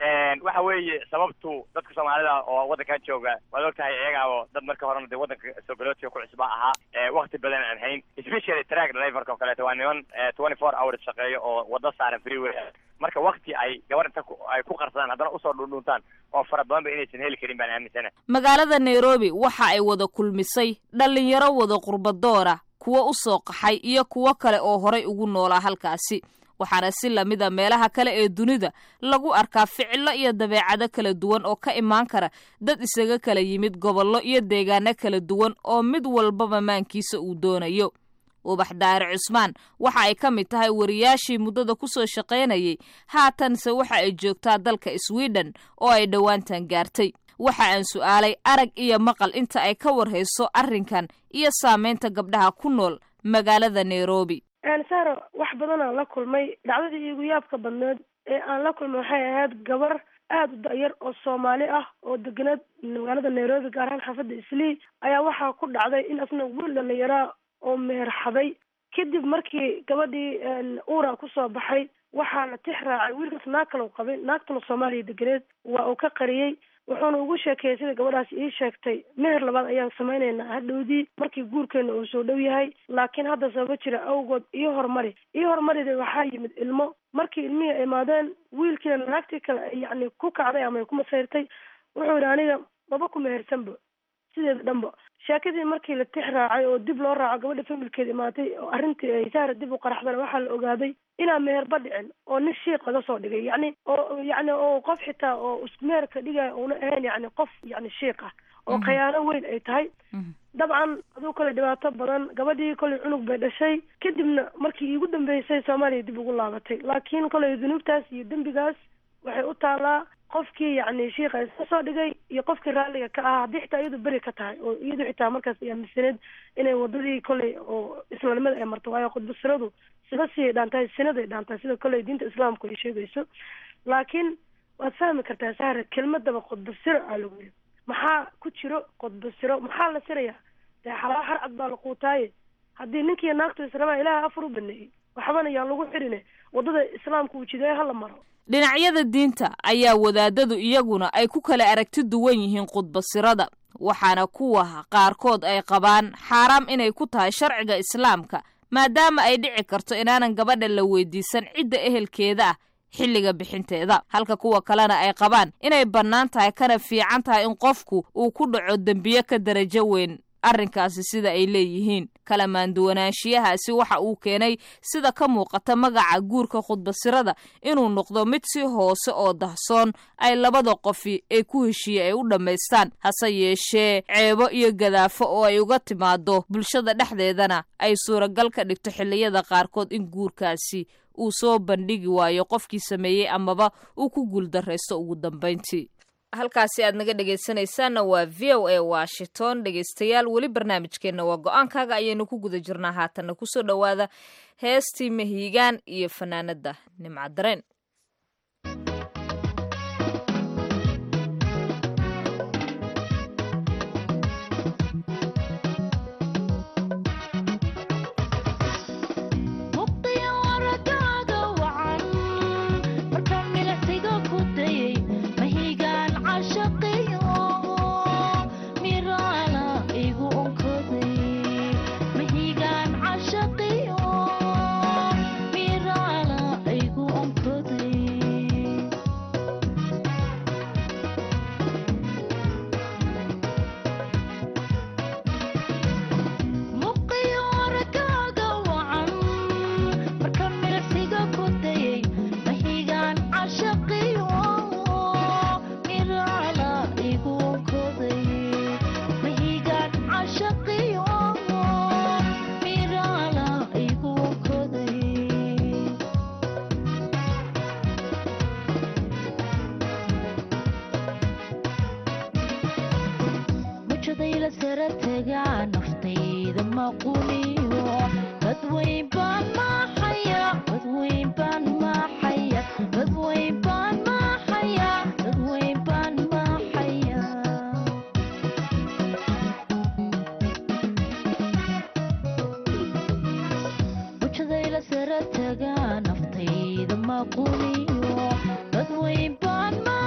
waxa weeye sababtu dadka soomaalida oo waddankan jooga waad ogtahay iyaga oo dad marka horena dee waddanka soogaloodka ku cusba ahaa wakti badan aan hayn especially track driverka oo kaleeto waa niman twenty four hours shaqeeyo oo waddo saaran freeway marka wakti ay gabar inta ay ku qarsadaan haddana usoo dhundhuntaan oo fara badan ba inaysan heli karin baan aaminsana magaalada nairobi waxa ay wada kulmisay dhallinyaro wada qurbadoora kuwo u soo qaxay iyo kuwo kale oo horay ugu noolaa halkaasi waxaana si lamida meelaha kale ee dunida lagu arkaa ficilo iyo dabeecado kala duwan oo ka imaan kara dad isaga kala yimid gobollo iyo deegaano kala duwan oo mid walbaba maankiisa uu doonayo ubax daahir cusmaan waxa ay ka mid tahay wariyaashii muddada ku soo shaqaynayay haatanse waxa ay joogtaa dalka sweden oo ay dhowaantan gaartay waxa aan su'aalay arag iyo maqal inta ay ka warhayso arrinkan iyo saamaynta gabdhaha ku nool magaalada nairobi saro wax badan aan la kulmay dhacdadii iigu yaabka badneed ee aan la kulmay waxay ahayd gabar aada u da-yar oo soomaali ah oo deganeed magaalada nairobi gaar ahaan xaafadda islii ayaa waxaa ku dhacday in asna wiil dhalinyaraa oo meherxaday kadib markii gabadhii uura kusoo baxay waxaa la tix raacay wiilkaas naag kale u qabay naagtuna soomaaliya deganeed waa uu ka qariyey wuxuuna ugu sheekeeyey sida gabadhaas ii sheegtay meher labaad ayaan samaynaynaa hadhowdii markii guurkeena uu soo dhow yahay laakiin hadda sababa jira awgood iyo horumari iyo horumarida waxaa yimid ilmo markii ilmihii ay imaadeen wiilkiina naagtii kale ay yacni ku kacday ama ay ku masayrtay wuxuu yidhi aniga maba ku mehersanba sideeda dhanba sheekadii markii la tix raacay oo dib loo raaco gabadha familkeeda imaatay oo arrintii ay sahra dib u qaraxdana waxaa la ogaaday inaan meherba dhicin oo nin shiiq laga soo dhigay yacni oo yacni oo qof xitaa oo meherka dhigaya uuna ahayn yacni qof yacni shiiq ah oo khayaano weyn ay tahay dabcan aduu kale dhibaato badan gabadhii kolay cunug bay dhashay kadibna markii iigu dambeysay soomaaliya dib ugu laabatay laakiin kolay dunuubtaas iyo dembigaas waxay u taalaa qofkii yacni shiika iska soo dhigay iyo qofkii raalliga ka ahaa haddii xitaa iyadu beri ka tahay oo iyadu xitaa markaas ay aaminsaneed inay wadadii kolay oo islaamnimada ay marto waayo khudbasiradu sida sii dhaantahay sinaday dhaantahay sida kolay diinta islaamku ay sheegayso laakiin waad fahmi kartaa sahra kelmadaba khudbasiro aa lagu yiri maxaa ku jiro khudbasiro maxaa la sirayaa dee xalaal harcad baa la quutaaye haddii ninkiiyo naagtu israbaa ilaaha afar u baneeyey waxbana yaan lagu xirine wadada islaamka uu jideeyo hala maro dhinacyada diinta ayaa wadaadadu iyaguna ay ku kala aragti duwan yihiin khudbasirada waxaana kuwa qaarkood ay qabaan xaaraam inay ku tahay sharciga islaamka maadaama ay dhici karto inaanan gabadha la weydiisan cidda ehelkeeda ah xilliga bixinteeda halka kuwa kalena ay qabaan inay bannaan tahay kana fiican tahay in qofku uu ku dhaco dembiye ka darajo weyn arrinkaasi sida ay leeyihiin kala maanduwanaanshiyahaasi waxa uu keenay sida ka muuqata magaca guurka khudbasirada inuu noqdo mid si hoose oo dahsoon ay labada qofi ee ku heshiiye ay u dhammaystaan hase yeeshee ceebo iyo gadaafo oo ay uga timaado bulshada dhexdeedana ay suuragal ka dhigto xilliyada qaarkood in guurkaasi uu soo bandhigi waayo qofkii sameeyey amaba uu ku guuldarraysto ugu dambayntii halkaasi aad naga dhegaysanaysaanna waa v o a washington dhegaystayaal weli barnaamijkeenna waa go-aankaaga ayaynu ku guda jirnaa haatanna kusoo dhowaada heestii mahiigaan iyo fanaanada nimcadareen naftayda maquliyo dad weyn baan ma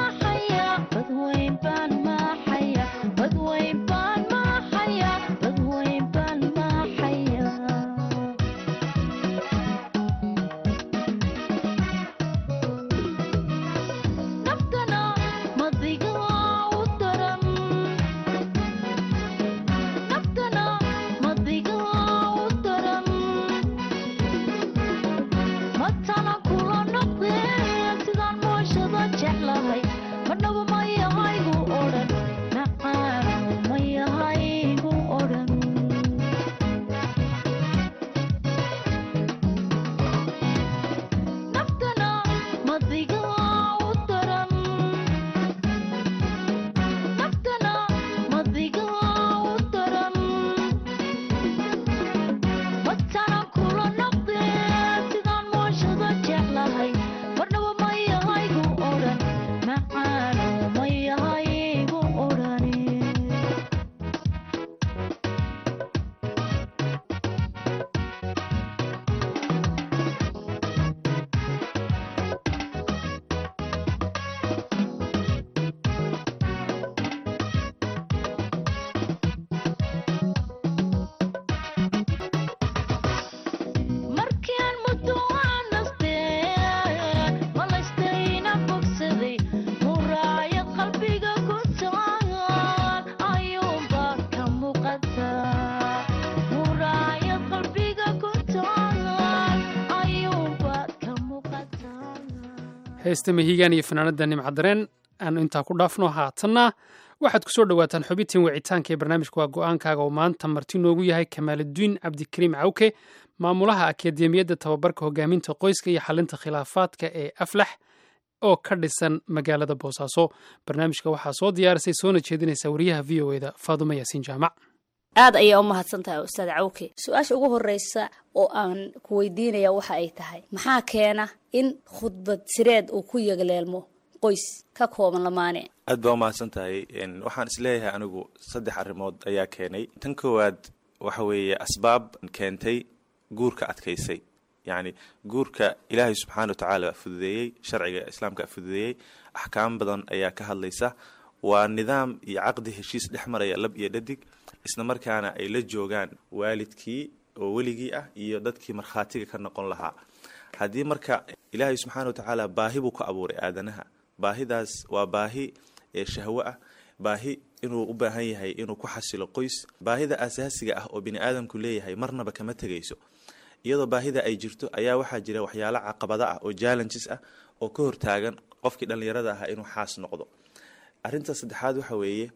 heesta mahigaan iyo fanaanada nimcadareen aanu intaa ku dhaafno haatanna waxaad ku soo dhowaataan xubintiin wicitaanka ee barnaamijka waa go-aankaaga oo maanta marti noogu yahay kamaaludiin cabdikariim cawke maamulaha akademiyadda tababarka hogaaminta qoyska iyo xalinta khilaafaadka ee aflax oo ka dhisan magaalada boosaaso barnaamijka waxaa soo diyaarisay soona jeedinaysa wariyaha v o eda faadumo yaasiin jaamac aad ayaa u mahadsan tahay ustaad cawke su-aasha ugu horeysa oo aan ku weydiinaya waxa ay tahay maxaa keena in khudbad sireed uu ku yagleelmo qoys ka kooban lamaane aad baa u mahadsan tahay waxaan isleeyahay anigu saddex arrimood ayaa keenay tan koowaad waxa weeye asbaab keentay guurka adkaysay yacni guurka ilaahay subxaana wa tacaala fududeeyey sharciga islaamka fududeeyey axkaam badan ayaa ka hadlaysa waa nidaam iyo caqdi heshiis dhex maraya lab iyo dhadig isla markaana ay la joogaan waalidkii oo weligii ah iyo dadkii markhaatiga ka noqon lahaa haddii marka ilaahay subxaana wa tacaala baahi buu ka abuuray aadanaha baahidaas waa baahi ee shahwo ah baahi inuu u baahan yahay inuu ku xasilo qoys baahida asaasiga ah oo bini aadamku leeyahay marnaba kama tegayso iyadoo baahida ay jirto ayaa waxaa jira waxyaalo caqabada ah oo challenges ah oo ka hortaagan qofkii dhallinyarada ahaa inuu xaas noqdo arrinta saddexaad waxa weeye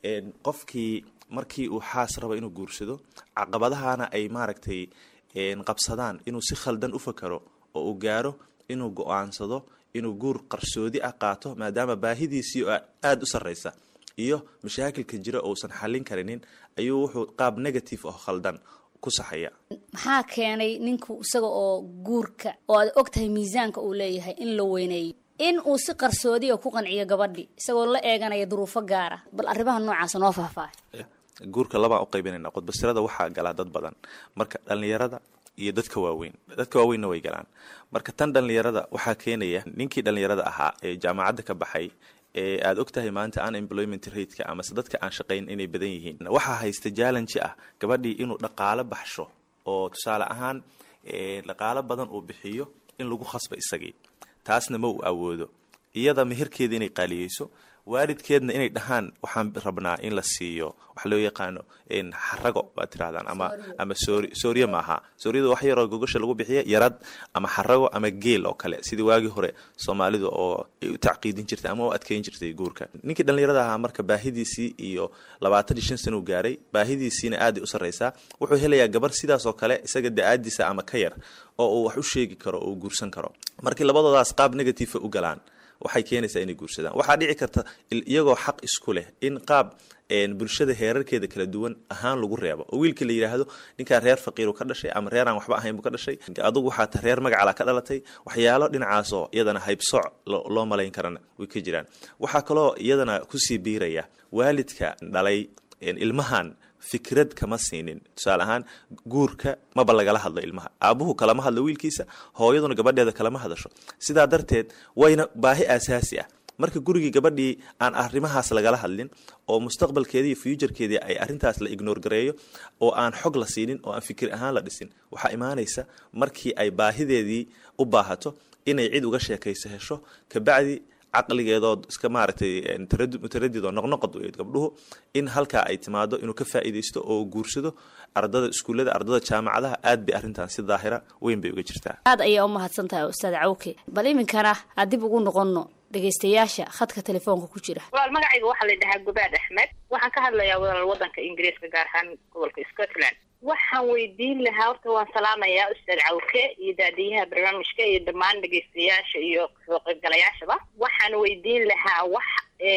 qofkii markii uu xaas rabo inuu guursado caqabadahana ay maaragtay qabsadaan inuu si khaldan u fakaro oo uu gaaro inuu go-aansado inuu guur qarsoodi ah qaato maadaama baahidiisii oo aada u sarreysa iyo mashaakilka jira ousan xallin karinin ayuu wuxuu qaab negative oo khaldan ku saxaya maxaa keenay ninku isaga oo guurka oo aad og tahay miisaanka uu leeyahay in la weyneeyo in uu si qarsoodiya ku qanciyo gabadhi isagoo la eeganaya duruufo gaara bal arrimaha noocaasa noo faahfaahay guurka labaan u qaybinayna qudbasirada waxaa galaa dad badan marka dhallinyarada iyo dadka waaweyn dadka waaweynna way galaan marka tan dhallinyarada waxaa keenaya ninkii dhallinyarada ahaa ee jaamacadda ka baxay ee aada og tahay maanta unemployment rateka amase dadka aan shaqayn inay badan yihiin waxaa haysta jallenji ah gabadhii inuu dhaqaalo baxsho oo tusaale ahaan dhaqaalo badan uu bixiyo in lagu khasba isagii taasna ma uu awoodo iyada meherkeeda inay qaaliyeyso waalidkeedna inay dhahaan waxaan rabnaa in la siiyo waxa loo yaqaano xarago baad tirahdaan ama ama soori sooriye maaha sooriyada wax yaroo gogasha lagu bixiya yarad ama xarago ama geel oo kale sidii waagii hore soomaalida oo ay u tacqiidin jirtay ama u adkeyn jirtay guurka ninkii dhallinyarada ahaa marka baahidiisii iyo labaatan iyo shan sana u gaaray baahidiisiina aaday u sarreysaa wuxuu helayaa gabar sidaas oo kale isaga da-aadiisa ama ka yar oo uu wax u sheegi karo oo uu guursan karo markii labadoodaas qaab negative u galaan waxay keenaysaa inay guursadaan waxaa dhici karta iyagoo xaq isku leh in qaab bulshada heerarkeeda kala duwan ahaan lagu reebo oo wiilka la yidhaahdo ninkaa reer faqiiru ka dhashay ama reer aan waxba ahayn buu ka dhashay adugu waxaa ta reer magacala ka dhalatay waxyaalo dhinacaasoo iyadana haybsooc loo malayn karana way ka jiraan waxaa kaloo iyadana kusii biiraya waalidka dhalay ilmahan fikrad kama siinin tusaale ahaan guurka maba lagala hadlo ilmaha aabuhu kalama hadlo wiilkiisa hooyaduna gabadheeda kalama hadasho sidaa darteed wayna baahi aasaasi ah marka gurigii gabadhii aan arrimahaas lagala hadlin oo mustaqbalkeedii iyo fuujarkeedii ay arrintaas la ignoor gareeyo oo aan xog la siinin oo aan fikir ahaan la dhisin waxaa imaanaysa markii ay baahideedii u baahato inay cid uga sheekayso hesho kabacdi caqligeedood iska maaragtay mutaradid oo noqnoqod weyd gabdhuhu in halkaa ay timaado inuu ka faa'iidaysto oo guursado ardada iskuullada ardada jaamacadaha aad bay arrintan si daahira weyn bay uga jirtaa aad ayaa u mahadsan tahay ustaad cawke bal iminkana aan dib ugu noqonno dhegaystayaasha khadka telefoonka ku jira walaal magacayga waxaa la dhahaa gubaad axmed waxaan ka hadlayaa walaal wadanka ingiriiska gaar ahaan gobolka scotland waxaan weydiin lahaa horta waan salaamayaa ustaad cawke iyo daadiyaha barnaamijka iyo dhammaan dhegaystayaasha iyo soo qaybgalayaashaba waxaan weydiin lahaa wax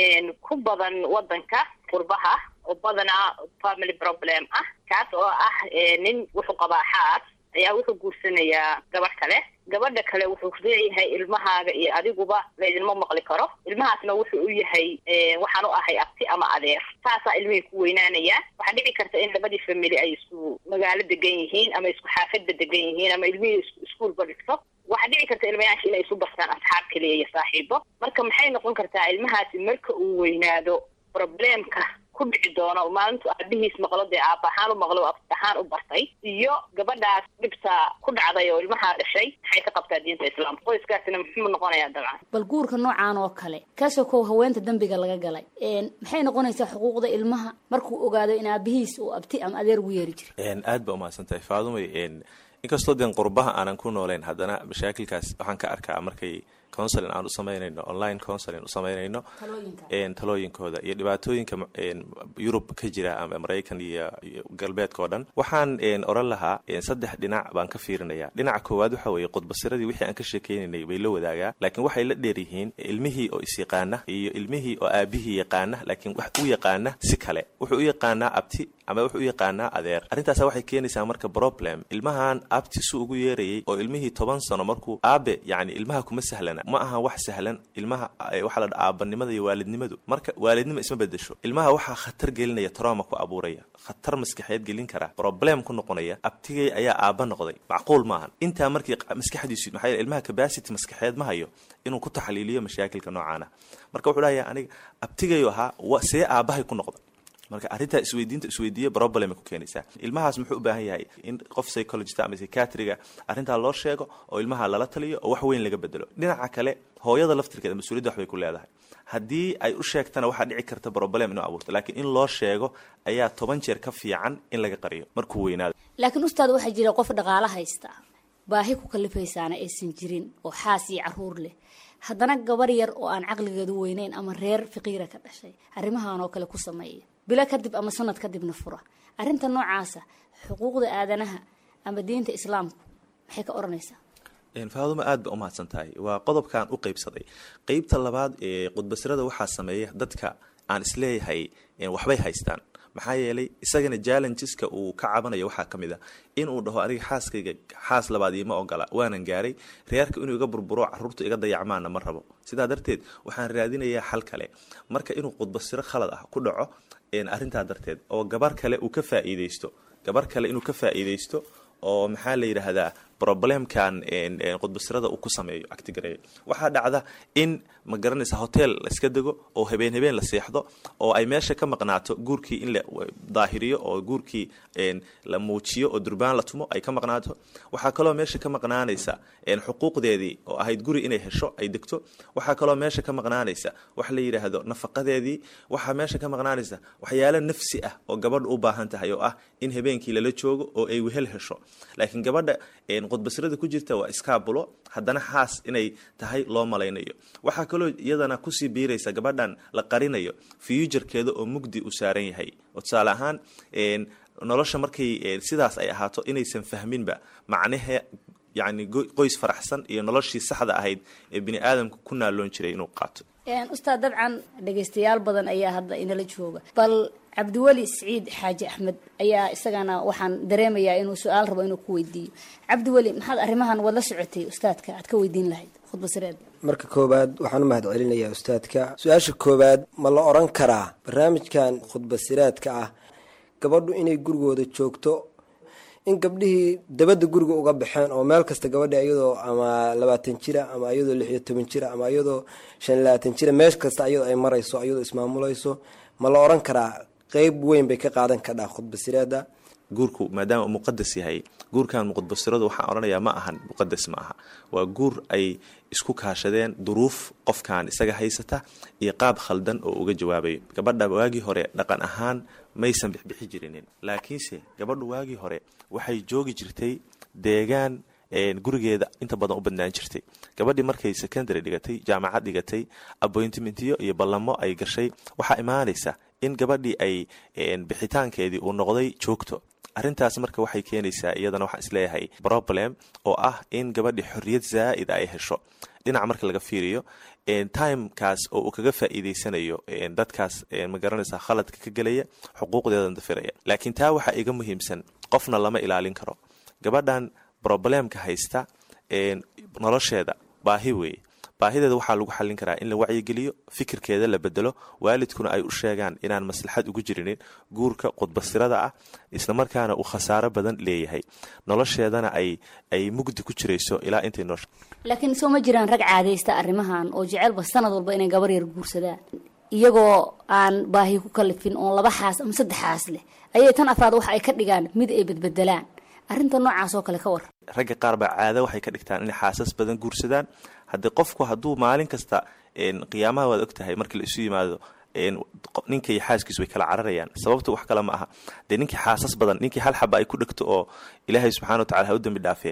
ku badan wadanka qurbaha oo badanaa family problem ah kaas oo ah nin wuxuu qabaa xaas ayaa wuxuu guursanayaa gabadh kale gabadha kale wuxuu leeyahay ilmahaaga iyo adiguba laydinma maqli karo ilmahaasna wuxuu u yahay waxaan u ahay abti ama adeer saasaa ilmihii ku weynaanaya waxaa dhici karta in labadii family ay isku magaalo degan yihiin ama isku xaafadba degan yihiin ama ilmihii iskuolba dhigto waxaa dhici karta ilmayaasha inay isu bartaan asxaab kaliya iyo saaxiibo marka maxay noqon kartaa ilmahaasi marka uu weynaado problemka ku dhici doono maalintu aabihiis maqlo dee aab ahaan u maqlo abti ahaan u bartay iyo gabadhaas dhibta ku dhacday oo ilmahaa dhashay maxay ka qabtaa diinta islaamka qoyskaasina muxuu noqonayaa dabcan bal guurka noocaan oo kale kaasoo kow haweenta dembiga laga galay maxay noqonaysaa xuquuqda ilmaha markuu ogaado in aabihiis uu abti ama adeer ugu yeeri jiray aad ba umahadsan tahay faadumay inkastoo deen qurbaha aanan ku nooleyn haddana mashaakilkaas waxaan ka arkaa markay counseling aan u samaynayno online counseling u samaynayno talooyinkooda iyo dhibaatooyinka yurub ka jira ama maraykan iyo galbeedka oo dhan waxaan oran lahaa saddex dhinac baan ka fiirinaya dhinaca koowaad waxa weeye qudbasiradii wixii aan ka sheekeynaynay bay la wadaagaa laakiin waxay la dheer yihiin ilmihii oo isyaqaana iyo ilmihii oo aabihii yaqaana laakiin wax u yaqaana si kale wuxuu u yaqaanaa abti ama wuxuu u yaqaanaa adeer arrintaas waxay keenaysaa marka problem ilmahan abti su ugu yeerayay oo ilmihii toban sano markuu aabe yani ilmaha kuma sahlana ma aha wax sahlan ilmaha waxaa la dha aabanimada iyo waalidnimadu marka waalidnima isma bedesho ilmaha waxaa khatar gelinaya trauma ku abuuraya khatar maskaxeed gelin kara problem ku noqonaya abtigay ayaa aaba noqday macquul maahan intaa markii maskaxdiisu maxaa yeele ilmaha capacity maskaxeed ma hayo inuu ku taxliiliyo mashaakilka noocaana marka wuxuu dhahaya aniga abtigayo ahaa see aabahay ku noqda marka arrintaa isweydiinta isweydiiya problem ku keenaysaa ilmahaas muxuu u baahan yahay in qof psychologist ama psychiatriga arrintaa loo sheego oo ilmaha lala taliyo oo wax weyn laga bedelo dhinaca kale hooyada laftirkeeda mas-uuliyadda waxbay ku leedahay haddii ay u sheegtana waxaa dhici karta problem inuu abuurto laakiin in loo sheego ayaa toban jeer ka fiican in laga qariyo markuu weynaado laakiin ustaad waxaa jira qof dhaqaalo haysta baahi ku kalifaysaana aysan jirin oo xaas iyo caruur leh haddana gabar yar oo aan caqligeedu weyneyn ama reer fiqiira ka dhashay arrimahan oo kale ku sameeya bilo kadib ama sanad kadibna fura arrinta noocaasa xuquuqda aadanaha ama diinta islaamku maxay ka odhanaysaa faaduma aad ba umahadsan tahay waa qodobkaan u qeybsaday qeybta labaad ee qudbasirada waxaa sameeya dadka aan isleeyahay waxbay haystaan maxaa yeelay isagana challengeska uu ka cabanayo waxaa ka mid a inuu dhaho aniga xaaskayga xaas labaad iima ogola waanan gaaray reerka inuu iga burburo caruurta iga dayacmaana ma rabo sidaa darteed waxaan raadinayaa xal kale marka inuu qudbasiro khalad ah ku dhaco arrintaa darteed oo gabar kale uu ka faa'iideysto gabar kale inuu ka faa'iideysto oo maxaa la yidhaahdaa problemkan qudbasirada uu ku sameeyo actigareeyo waxaa dhacda in ma garanaysa hotel la iska dego oo habeen habeen la seexdo oo ay meesha ka maqnaato guurkii in la daahiriyo oo guurkii la muujiyo oo durbaan la tumo ay ka maqnaato waxaa kaloo meesha ka maqnaanaysa xuquuqdeedii oo ahayd guri inay hesho ay degto waxaa kaloo meesha ka maqnaanaysa wax la yidhaahdo nafaqadeedii waxaa meesha ka maqnaanaysa waxyaalo nafsi ah oo gabadha u baahan tahay oo ah in habeenkii lala joogo oo ay wehel hesho laakiin gabadha qudbasirada ku jirta waa iskaabulo haddana xaas inay tahay loo malaynayo waxaa kaloo iyadana kusii biiraysa gabadhan la qarinayo fuujarkeeda oo mugdi u saaran yahay oo tusaale ahaan nolosha markay sidaas ay ahaato inaysan fahminba macnahe yacni qoys faraxsan iyo noloshii saxda ahayd ee bini aadamka ku naaloon jiray inuu qaato ustaad dabcan dhegaystayaal badan ayaa hadda inala jooga bal cabdiweli siciid xaaji axmed ayaa isagana waxaan dareemayaa inuu su-aal rabo inuu ku weydiiyo cabdiweli maxaad arrimahan waad la socotay ustaadka aad ka weydiin lahayd khudbasireed marka koowaad waxaan u mahad celinayaa ustaadka su-aasha koowaad ma la odhan karaa barnaamijkan khudbasiraadka ah gabadhu inay gurigooda joogto in gabdhihii dabadda guriga uga baxeen oo meel kasta gabadha iyadoo ama labaatan jira ama iyadoo lix iyo toban jira ama iyadoo shan iyo labaatan jira meel kasta iyadoo ay marayso iyadoo ismaamulayso ma la odhan karaa qeyb weyn bay ka qaadan kadhaa khudbasireeda guurku maadaama uu muqadas yahay guurkan muqadbasiradu waxaan odhanayaa ma ahan muqadas ma aha waa guur ay isku kaashadeen duruuf qofkan isaga haysata iyo qaab khaldan oo uga jawaabayo gabadha waagii hore dhaqan ahaan maysan bixbixi jirinin laakiinse gabadhu waagii hore waxay joogi jirtay deegaan gurigeeda inta badan u badnaan jirtay gabadhii markay secondary dhigatay jaamacad dhigatay appointmentiyo iyo ballamo ay gashay waxaa imaanaysa in gabadhii ay bixitaankeedii uu noqday joogto arrintaas marka waxay keenaysaa iyadana waxaan isleeyahay problem oo ah in gabadhii xorriyad zaa'ida ay hesho dhinaca marka laga fiiriyo timekaas oo uu kaga faa'iideysanayo dadkaas ma garanaysaa khaladka ka gelaya xuquuqdeedan dafiraya laakiin taa waxaa iga muhiimsan qofna lama ilaalin karo gabadhan problemka haysta nolosheeda baahi weeye baahideeda waxaa lagu xallin karaa in la wacyigeliyo fikirkeeda la bedelo waalidkuna ay u sheegaan inaan maslaxad ugu jirinin guurka qudbasirada ah islamarkaana uu khasaaro badan leeyahay nolosheedana ay ay mugdi ku jirayso ilaa intay noosha laakiin soo ma jiraan rag caadaysta arrimahan oo jecelba sanad walba inay gabar yar guursadaan iyagoo aan baahi ku kalifin oon laba xaas ama saddex xaas leh ayay tan afraad waxa ay ka dhigaan mid ay bedbedelaan arrinta noocaas oo kale ka war ragga qaar baa caado waxay ka dhigtaan inay xaasas badan guursadaan haddii qofku hadduu maalin kasta qiyaamaha waad og tahay markii la isu yimaado ninka iyo xaaskiisu way kala cararayaan sababta wax kale ma aha dee ninkii xaasas badan ninkii hal xaba ay ku dhegto oo ilaahay subxana watacala ha u dembi dhaafee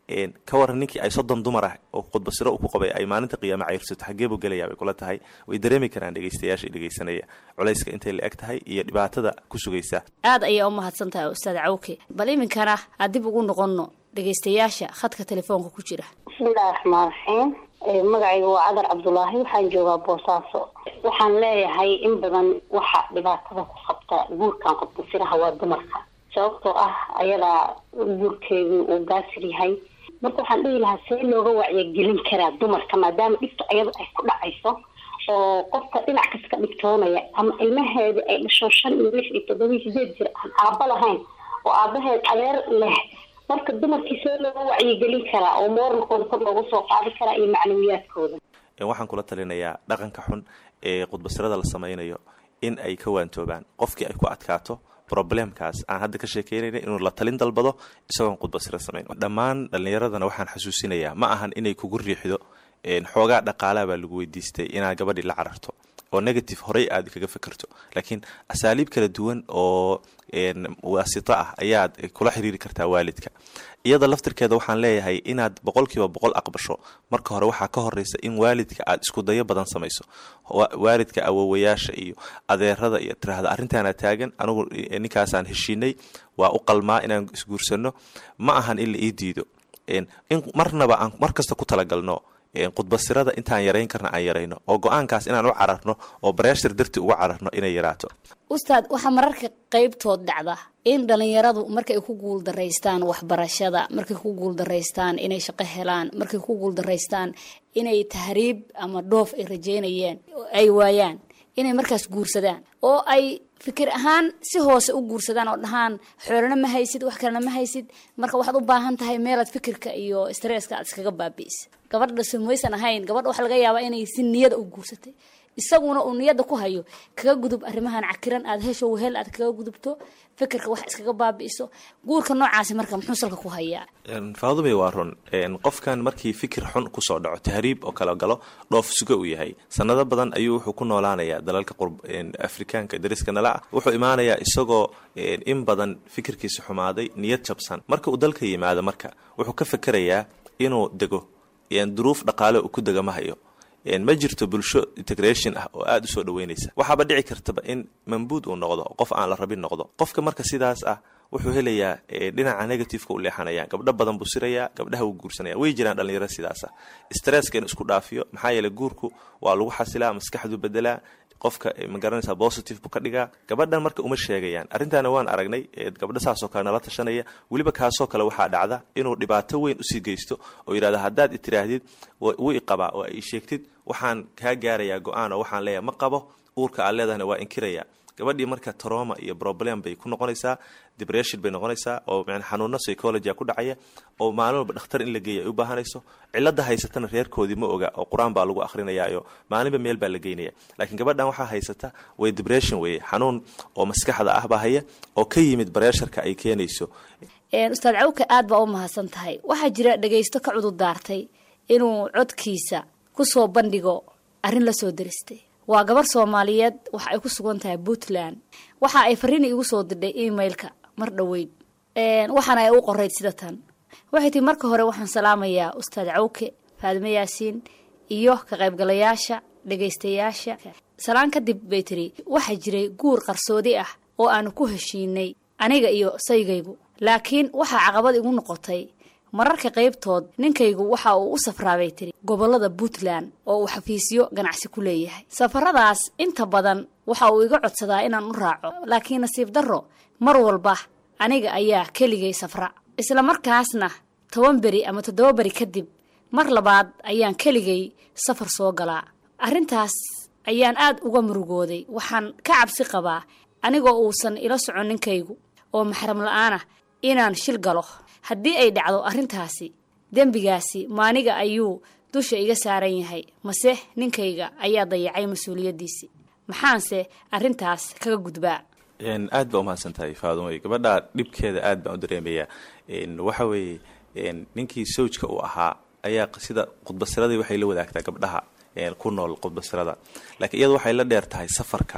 ka waran ninkii ay soddon dumar ah oo khudbasiro uu ku qabay ay maalinta qiyaame cayrsato xaggee buu gelayaa bay kula tahay way dareemi karaan dhegeystayaasha dhegeysanaya culayska intay la eg tahay iyo dhibaatada ku sugaysa aad ayaa u mahadsan tahay ustaad cawke bal iminkana aan dib ugu noqonno dhegeystayaasha khadka telefoonka ku jira bismillahi raxmaan raxiim magacayga waa cadar cabdulaahi waxaan joogaa boosaaso waxaan leeyahay in badan waxa dhibaatada ku qabta guurkan qodbasiraha waa dumarka sababtoo ah ayadaa guurkeedu uu gaasir yahay marka waxaan dhihi lahaa see looga wacyigelin karaa dumarka maadaama dhibta ayada ay ku dhacayso oo qofka dhinac kas ka dhigtoonaya ama ilmaheeda ay dhasho shan iyo lix iyo toddoba iyo sideed jir aan aaba lahayn oo aabaheed adeer leh marka dumarkii see looga wacyigelin karaa oo mooralkooda kor loogu soo qaadi karaa iyo macnawiyaadkooda waxaan kula talinayaa dhaqanka xun ee khudbasirada la sameynayo in ay ka waantoobaan qofkii ay ku adkaato problemkaas aan hadda ka sheekeynayna inuu la talin dalbado isagoon khudbasiro samayn dhammaan dhallinyaradana waxaan xasuusinayaa ma ahan inay kugu riixdo xoogaa dhaqaalaa baa lagu weydiistay inaad gabadhii la cararto oo negative horey aad kaga fekerto laakiin asaaliib kala duwan oo waasito ah ayaad kula xiriiri kartaa waalidka iyada laftirkeeda waxaan leeyahay inaad boqolkiiba boqol aqbasho marka hore waxaa ka horeysa in waalidka aad isku dayo badan samayso waalidka awowayaasha iyo adeerada iyo tiraahda arrintaana taagan anugu ninkaasaan heshiinay waa u qalmaa inaan isguursano ma ahan in la ii diido in marnaba aan mar kasta ku talagalno khudbasirada intaan yarayn karna aan yarayno oo go-aankaas inaan u cararno oo bareshar darti uga cararno inay yaraato ustaad waxaa mararka qeybtood dhacda in dhalinyaradu markay ku guuldaraystaan waxbarashada markay ku guuldaraystaan inay shaqo helaan markay ku guuldaraystaan inay tahriib ama dhoof ay rajeynayeen ay waayaan inay markaas guursadaan oo ay fikir ahaan si hoose u guursadaan oo dhahaan xoolana ma haysid wax kalena ma haysid marka waxaad u baahan tahay meelaad fikirka iyo stresska aad iskaga baabi'isa gabadha samaysan ahayn gabadha waxaa laga yaabaa inay si niyada u guursatay isaguna uu niyada ku hayo kaga gudub arrimahan cakiran aad hesho wehel aad kaga gudubto fikirka wax iskaga baabi'iso guurka noocaasi marka muxuu salka ku hayaa faadumay waa run qofkan markii fikir xun kusoo dhaco tahriib oo kala galo dhoof suga uu yahay sanado badan ayuu wuxuu ku noolaanayaa dalalka afrikaanka dariska nala ah wuxuu imaanayaa isagoo in badan fikirkiisa xumaaday niyad jabsan marka uu dalka yimaado marka wuxuu ka fekerayaa inuu dego duruuf dhaqaale uu ku dega ma hayo ma jirto bulsho integration ah oo aada u soo dhaweynaysa waxaaba dhici kartaba in mambuud uu noqdo qof aan la rabin noqdo qofka marka sidaas ah wuxuu helayaa dhinaca negativeka u leexanaya gabdho badan buu sirayaa gabdhaha wuu guursanaya way jiraan dhalinyaro sidaasa stresska inuu isku dhaafiyo maxaa yeeley guurku waa lagu xasilaa maskaxdu bedelaa qofka magaranaysa positive buu ka dhigaa gabadhan marka uma sheegayaan arrintaana waan aragnay gabdho saasoo kale nala tashanaya weliba kaasoo kale waxaa dhacda inuu dhibaato weyn usii geysto oo yidhahda haddaad itiraahdid wuu iqabaa oo ay sheegtid waxaan kaa gaarayaa go-aan oo waxaan leeyahay ma qabo uurka aad leedahana waa inkiraya gabadhii marka troma iyo problem bay ku noqonaysaa depression bay noqonaysaa oo man xanuuno psychology ku dhacaya oo maalin walba dhakhtar in la geeya ay u baahanayso cilada haysatana reerkoodii ma oga oo qur-aan baa lagu akrinayaayo maalinba meel baa la geynaya laakiin gabadhan waxaa haysata way depression weye xanuun oo maskaxda ah baa haya oo ka yimid bareesharka ay keenayso ustaad cawka aad baa u mahadsan tahay waxaa jira dhagaysto ka cudur daartay inuu codkiisa kusoo bandhigo arrin la soo daristay waa gabar soomaaliyeed waxa ay ku sugan tahay puntland waxa ay fariin igu soo dirdhay emailka mar dhoweyd waxaana ay u qorayd sida tan waxay tii marka hore waxaan salaamayaa ustaad cawke faadime yaasiin iyo ka qaybgalayaasha dhagaystayaasha salaan kadib bay tiri waxaa jiray guur qarsoodi ah oo aanu ku heshiinay aniga iyo saygaygu laakiin waxaa caqabad igu noqotay mararka qaybtood ninkaygu waxa uu u safraabay tiri gobolada puntland oo uu xafiisyo ganacsi ku leeyahay safaradaas inta badan waxa uu iga codsadaa inaan u raaco laakiin nasiib darro mar walba aniga ayaa keligay safra isla markaasna toban beri ama toddoba beri kadib mar labaad ayaan keligay safar soo galaa arrintaas ayaan aad uga murugooday waxaan ka cabsi qabaa anigoo uusan ila socon ninkaygu oo maxram la-aanah inaan shil galo haddii ay dhacdo arrintaasi dembigaasi maaniga ayuu dusha iga saaran yahay mase ninkayga ayaa dayacay mas-uuliyaddiisii maxaanse arrintaas kaga gudbaa aad baa umahadsan tahay faadumay gabadha dhibkeeda aad baan u dareemayaa waxa weeye ninkii sawjka uu ahaa ayaa sida khudbasiradii waxay la wadaagtaa gabdhaha ku nool khudbasirada laakiin iyadu waxay la dheer tahay safarka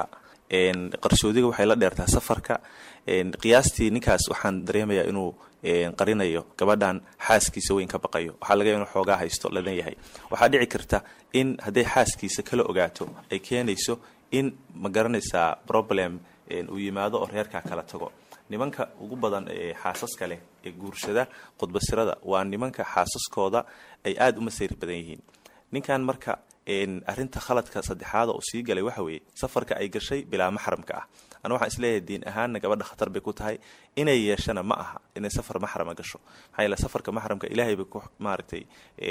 qarsoodiga waxay la dheertaa safarka qiyaastii ninkaas waxaan dareemayaa inuu qarinayo gabadhan xaaskiisa weyn ka baqayo waxaa laga inuu xoogaa haysto ladan yahay waxaa dhici karta in hadday xaaskiisa kala ogaato ay keenayso in ma garanaysaa problem uu yimaado oo reerkaa kala tago nimanka ugu badan ee xaasaska leh ee guursada khudbasirada waa nimanka xaasaskooda ay aada u masayr badan yihiin ninkan marka arrinta khaladka saddexaada uu sii galay waxa weeye safarka ay gashay bilaa maxramka ah ana waxaan isleeyahay diin ahaanna gabadha khatar bay ku tahay inay yeeshana ma aha inay safar maxrama gasho maxaa yeele safarka maxramka ilaahay bay ku maaragtay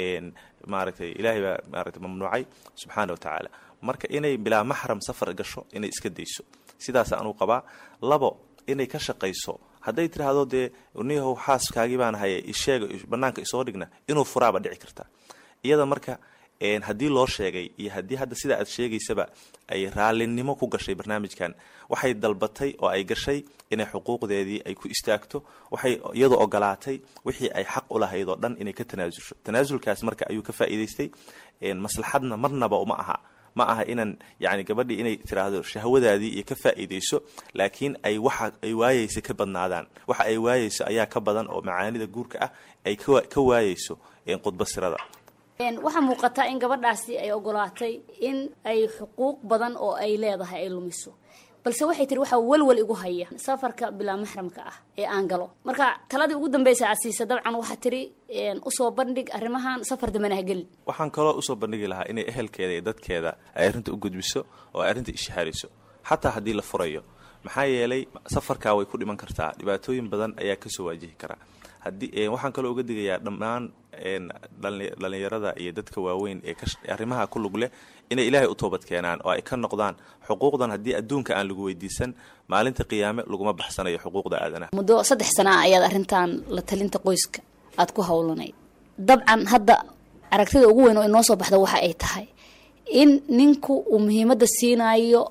maaragtay ilaahay baa maaragtay mamnuucay subxaana wa tacaala marka inay bilaa maxram safar gasho inay iska dayso sidaas anuu qabaa labo inay ka shaqayso hadday tiraahdo dee niyahow xaaskaagii baan haye isheega banaanka isoo dhigna inuu furaaba dhici karta iyada marka haddii loo sheegay iyo haddii hadda sida aad sheegaysaba ay raalinimo ku gashay barnaamijkan waxay dalbatay oo ay gashay inay xuquuqdeedii ay ku istaagto waxay iyadu ogolaatay wixii ay xaq u lahayd oo dhan inay ka tanaasulsho tanaasulkaas marka ayuu ka faa'iidaystay maslaxadna marnaba uma aha ma aha inaan yani gabadhii inay tiraahdo shahwadaadii iyo ka faa'iidayso laakiin ay waxa ay waayeysa ka badnaadaan waxa ay waayeyso ayaa ka badan oo macaanida guurka ah ay ka waayeyso khudbasirada waxaa muuqataa in gabadhaasi ay ogolaatay in ay xuquuq badan oo ay leedahay ay lumiso balse waxay tiri waxaa welwel igu haya safarka bilaa maxramka ah ee aan galo marka taladii ugu dambeysa aad siisa dabcan waxaa tiri usoo bandhig arrimahan safar dambena ha gelin waxaan kaloo usoo bandhigi lahaa inay ehelkeeda iyo dadkeeda ay arrinta u gudbiso oo ay arrinta ishaariso xataa haddii la furayo maxaa yeelay safarkaa way ku dhiman kartaa dhibaatooyin badan ayaa kasoo waajihi karaa haddii waxaan kaloo uga digayaa dhammaan dhalinyarada iyo dadka waaweyn ee arrimaha ku lug leh inay ilaahay u toobad keenaan oo ay ka noqdaan xuquuqdan haddii adduunka aan lagu weydiisan maalinta qiyaame laguma baxsanayo xuquuqda aadanaha muddo saddex sana ah ayaad arrintan la talinta qoyska aada ku howlanayd dabcan hadda aragtida ugu weyn oo inoo soo baxda waxa ay tahay in ninku uu muhiimadda siinayo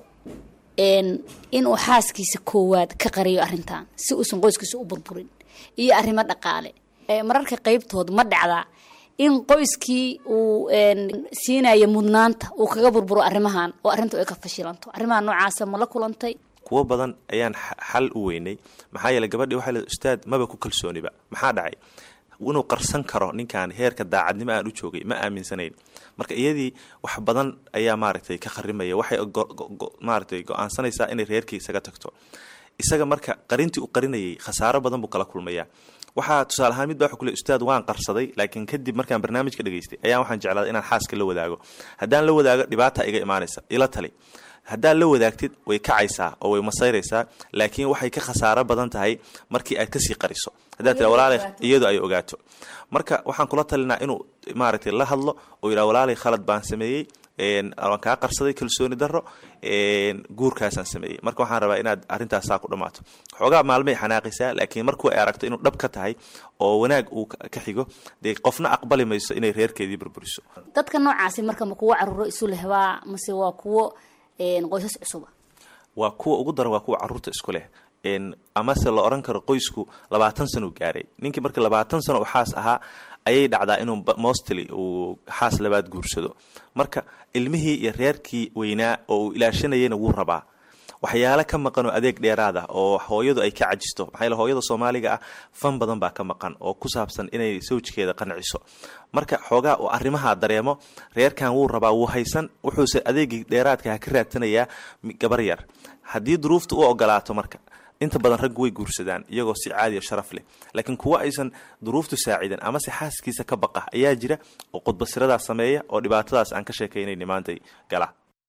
inuu xaaskiisa koowaad ka qariyo arrintan si uusan qoyskiisa u burburin iyo arrimo dhaqaale mararka qeybtood ma dhacdaa in qoyskii uu siinayo mudnaanta uu kaga burburo arrimahan oo arrintu ay ka fashilanto arrimaha noocaasa ma la kulantay kuwo badan ayaan xal u weynay maxaa yeele gabadhii waxay leedahay ustaad maba ku kalsooniba maxaa dhacay inuu qarsan karo ninkan heerka daacadnimo aan u joogay ma aaminsanayn marka iyadii wax badan ayaa maaragtay ka kharimaya waxay maaragtay go-aansanaysaa inay reerkii isaga tagto isaga marka qarintii u qarinayay khasaaro badan buu kala kulmayaa waxaa tusaale ahaan mid baa wuxuu ku le ustaad waan qarsaday laakiin kadib markaan barnaamijka dhageystay ayaa waxaan jeclaaday inaan xaaska la wadaago haddaan la wadaago dhibaata iga imaanaysa ila tali haddaad la wadaagtid way kacaysaa oo way masayraysaa laakiin waxay ka khasaaro badan tahay markii aad kasii qariso haddaad tira walaalay iyadu ay ogaato marka waxaan kula talinaa inuu maaragtay la hadlo oo yidhaha walaalay khalad baan sameeyey waan kaa qarsaday kalsooni daro guurkaasaan sameeyey marka waxaan rabaa inaad arrintaas saa ku dhammaato xoogaa maalmay xanaaqaysaa laakiin markuu ay aragto inuu dhab ka tahay oo wanaag uu ka xigo dee qofna aqbali mayso inay reerkeedii burburiso dadka noocaasi marka ma kuwo caruuro isu lehbaa mase waa kuwo qoysas cusuba waa kuwa ugu daran waa kuwa caruurta isku leh amase la oran karo qoysku labaatan sano gaaray ninkii markii labaatan sano u xaas ahaa ayay dhacdaa inuu mostly uu xaas labaad guursado marka ilmihii iyo reerkii weynaa oo uu ilaashanayayna wuu rabaa waxyaalo ka maqan oo adeeg dheeraad ah oo hooyadu ay ka cajisto maxaa yeele hooyada soomaaliga ah fan badan baa ka maqan oo ku saabsan inay sawjkeeda qanciso marka xoogaa uu arrimaha dareemo reerkan wuu rabaa wuu haysan wuxuuse adeegii dheeraadka ha ka raadsanayaa gabar yar haddii duruufta u ogolaato marka inta badan raggu way guursadaan iyagoo si caadiya sharaf leh laakiin kuwa aysan duruuftu saacidan amase xaaskiisa ka baqa ayaa jira oo qudbasiradaas sameeya oo dhibaatadaas aan ka sheekaynayni maantay gala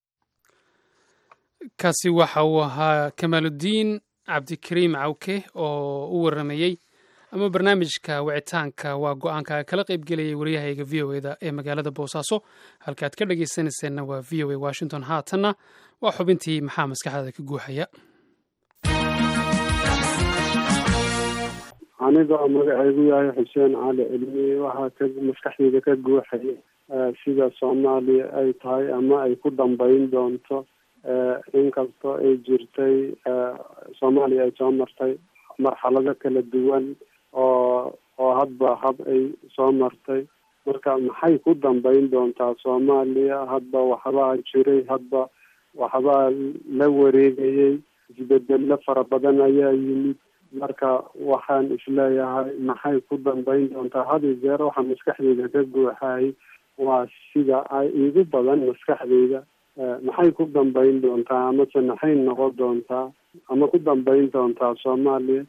kaasi waxa uu ahaa kamaaludiin cabdikariim cawke oo u waramayey ama barnaamijka wicitaanka waa go-aanka kala qaybgelayay waryahayga v o eda ee magaalada boosaaso halkaaad ka dhagaysanayseena waa v o a washington haatanna waa xubintii maxaa maskaxdaada ka guuxaya anigoo magacaygu yahay xuseen cali cilmi waxaa ka maskaxdayda ka guuxaya sida soomaaliya ay tahay ama ay ku dambeyn doonto inkastoo ay jirtay soomaaliya ay soo martay marxalado kala duwan oo oo hadba hab ay soo martay marka maxay ku dambeyn doontaa soomaaliya hadba waxbaa jiray hadba waxbaa la wareegayay isbedelo fara badan ayaa yimid marka waxaan isleeyahay maxay ku dambeyn doontaa had iyo jeer waxaa maskaxdeyda ka guuxayay waa sida ay igu badan maskaxdeyda maxay ku dambeyn doontaa amase maxay noqon doontaa ama ku dambeyn doontaa soomaaliya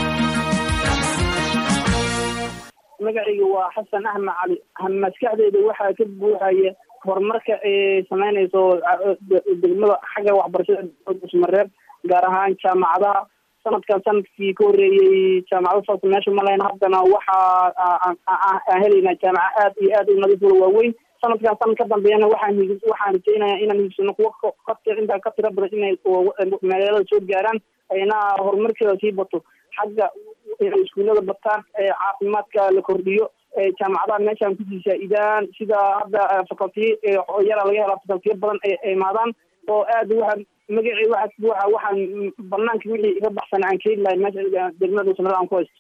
magacayga waa xasan axmed cali maskaxdeyda waxaa ka buuxaya horumarka ay sameynayso degmada xagga waxbarashada usmareeb gaar ahaan jaamacadaha sanadkan sanadkii ka horeeyey jaamacado saas meesha ma lahayn haddana waxaa aan helaynaa jaamaca aad iyo aad u nadiif wala waaweyn sanadkan sanad ka dambeeyana waxaan waxaan rajeynaya inaan higsano kuwa ka intaa ka tira badan inay magaalada soo gaaraan ayna horumarkeeda sii bato xagga inay iskuullada bataan caafimaadka la kordhiyo jaamacadaha meeshaan kusii saa-idaan sida hadda facultiya yara laga helaa facultiya badan ay imaadaan oo aad waxaan magacii waxa buuxa waxaan banaanka wixii iga baxsan aan keeni lahay meesha degmada dhuusamareeb aan ku haysto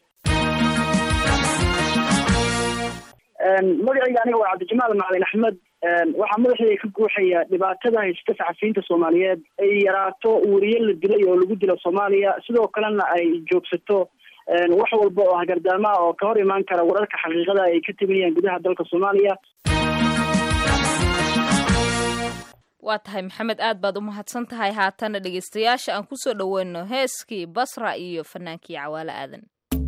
magacayga aniga waa cabdijamaal macalin axmed waxaa madaxeeda ka guuxaya dhibaatada haysta saxafiyiinta soomaaliyeed ay yaraato weriye la dilay oo lagu dilo soomaaliya sidoo kalena ay joogsato wax walba oo hagardaamaha oo ka hor imaan kara wararka xaqiiqada ay ka teginayaan gudaha dalka soomaaliya waa tahay maxamed aad baad u mahadsan tahay haatana dhegeystayaasha aan kusoo dhoweyno heeskii basra iyo fanaankii cawaale aadan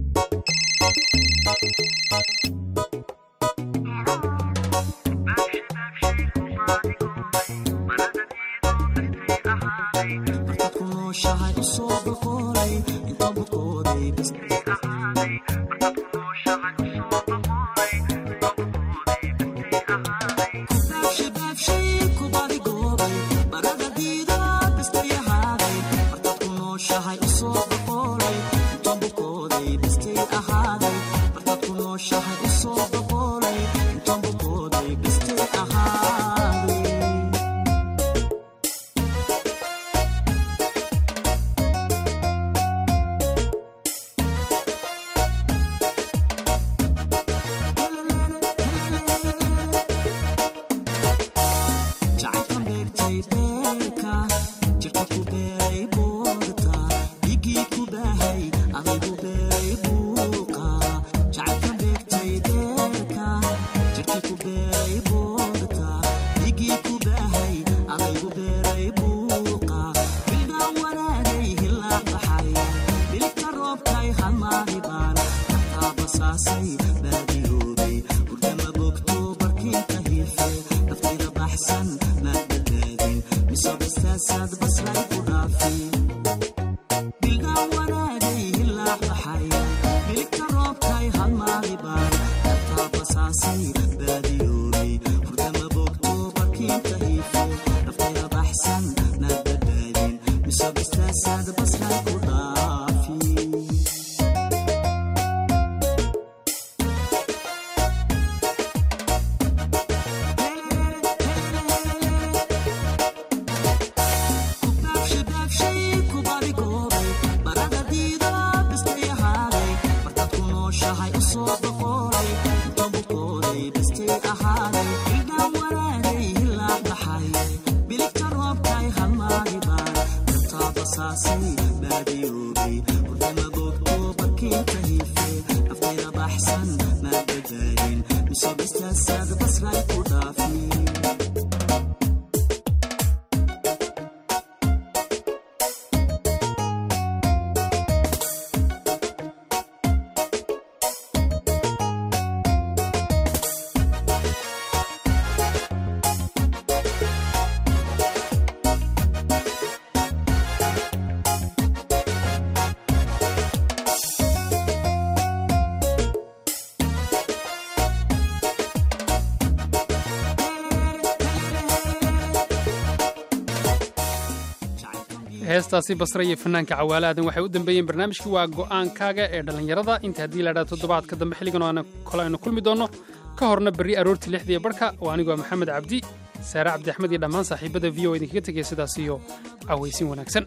heestaasi basre iyo fanaanka cawaale aadan waxay u dambeeyeen barnaamijkii waa go'aankaaga ee dhallinyarada inta haddii la idhaha toddobaadka dambe xilligan oo kole aynu kulmi doonno ka horna berri aroortii lixdiiyo barhka oo anigu waa maxamed cabdi saare cabdi axmed iyo dhammaan saaxiibada v o idinkaga tegaya sidaas iyo cawaysin wanaagsan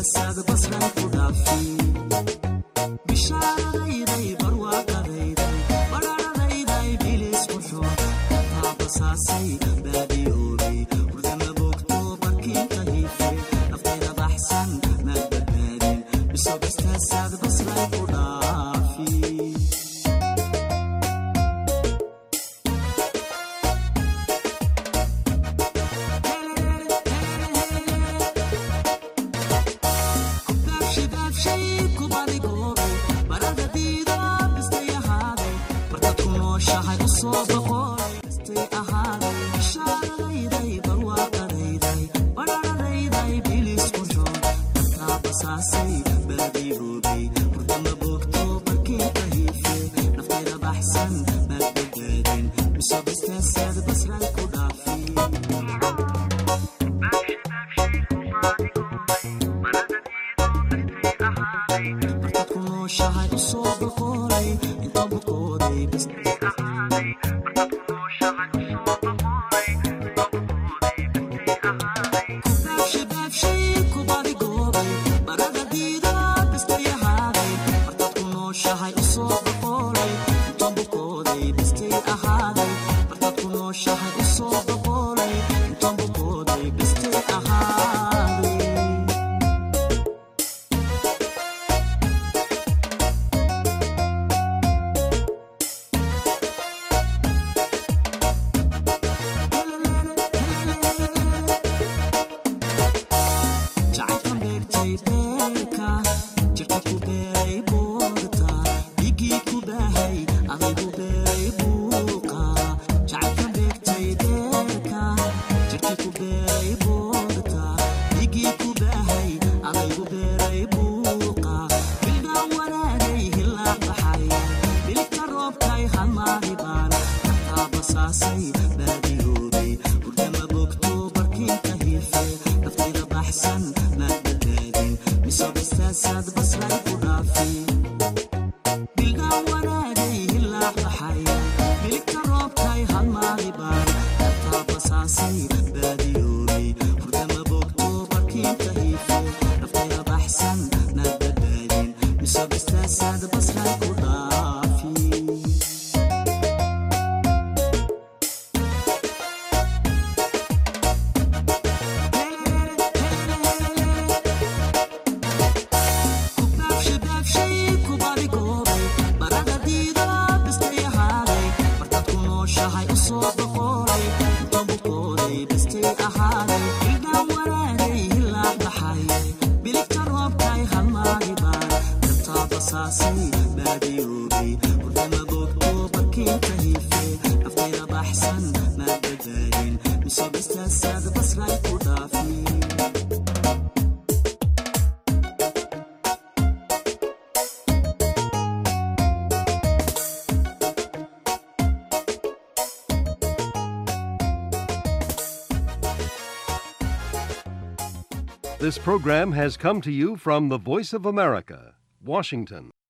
This program has come to you from the Voice of America, Washington.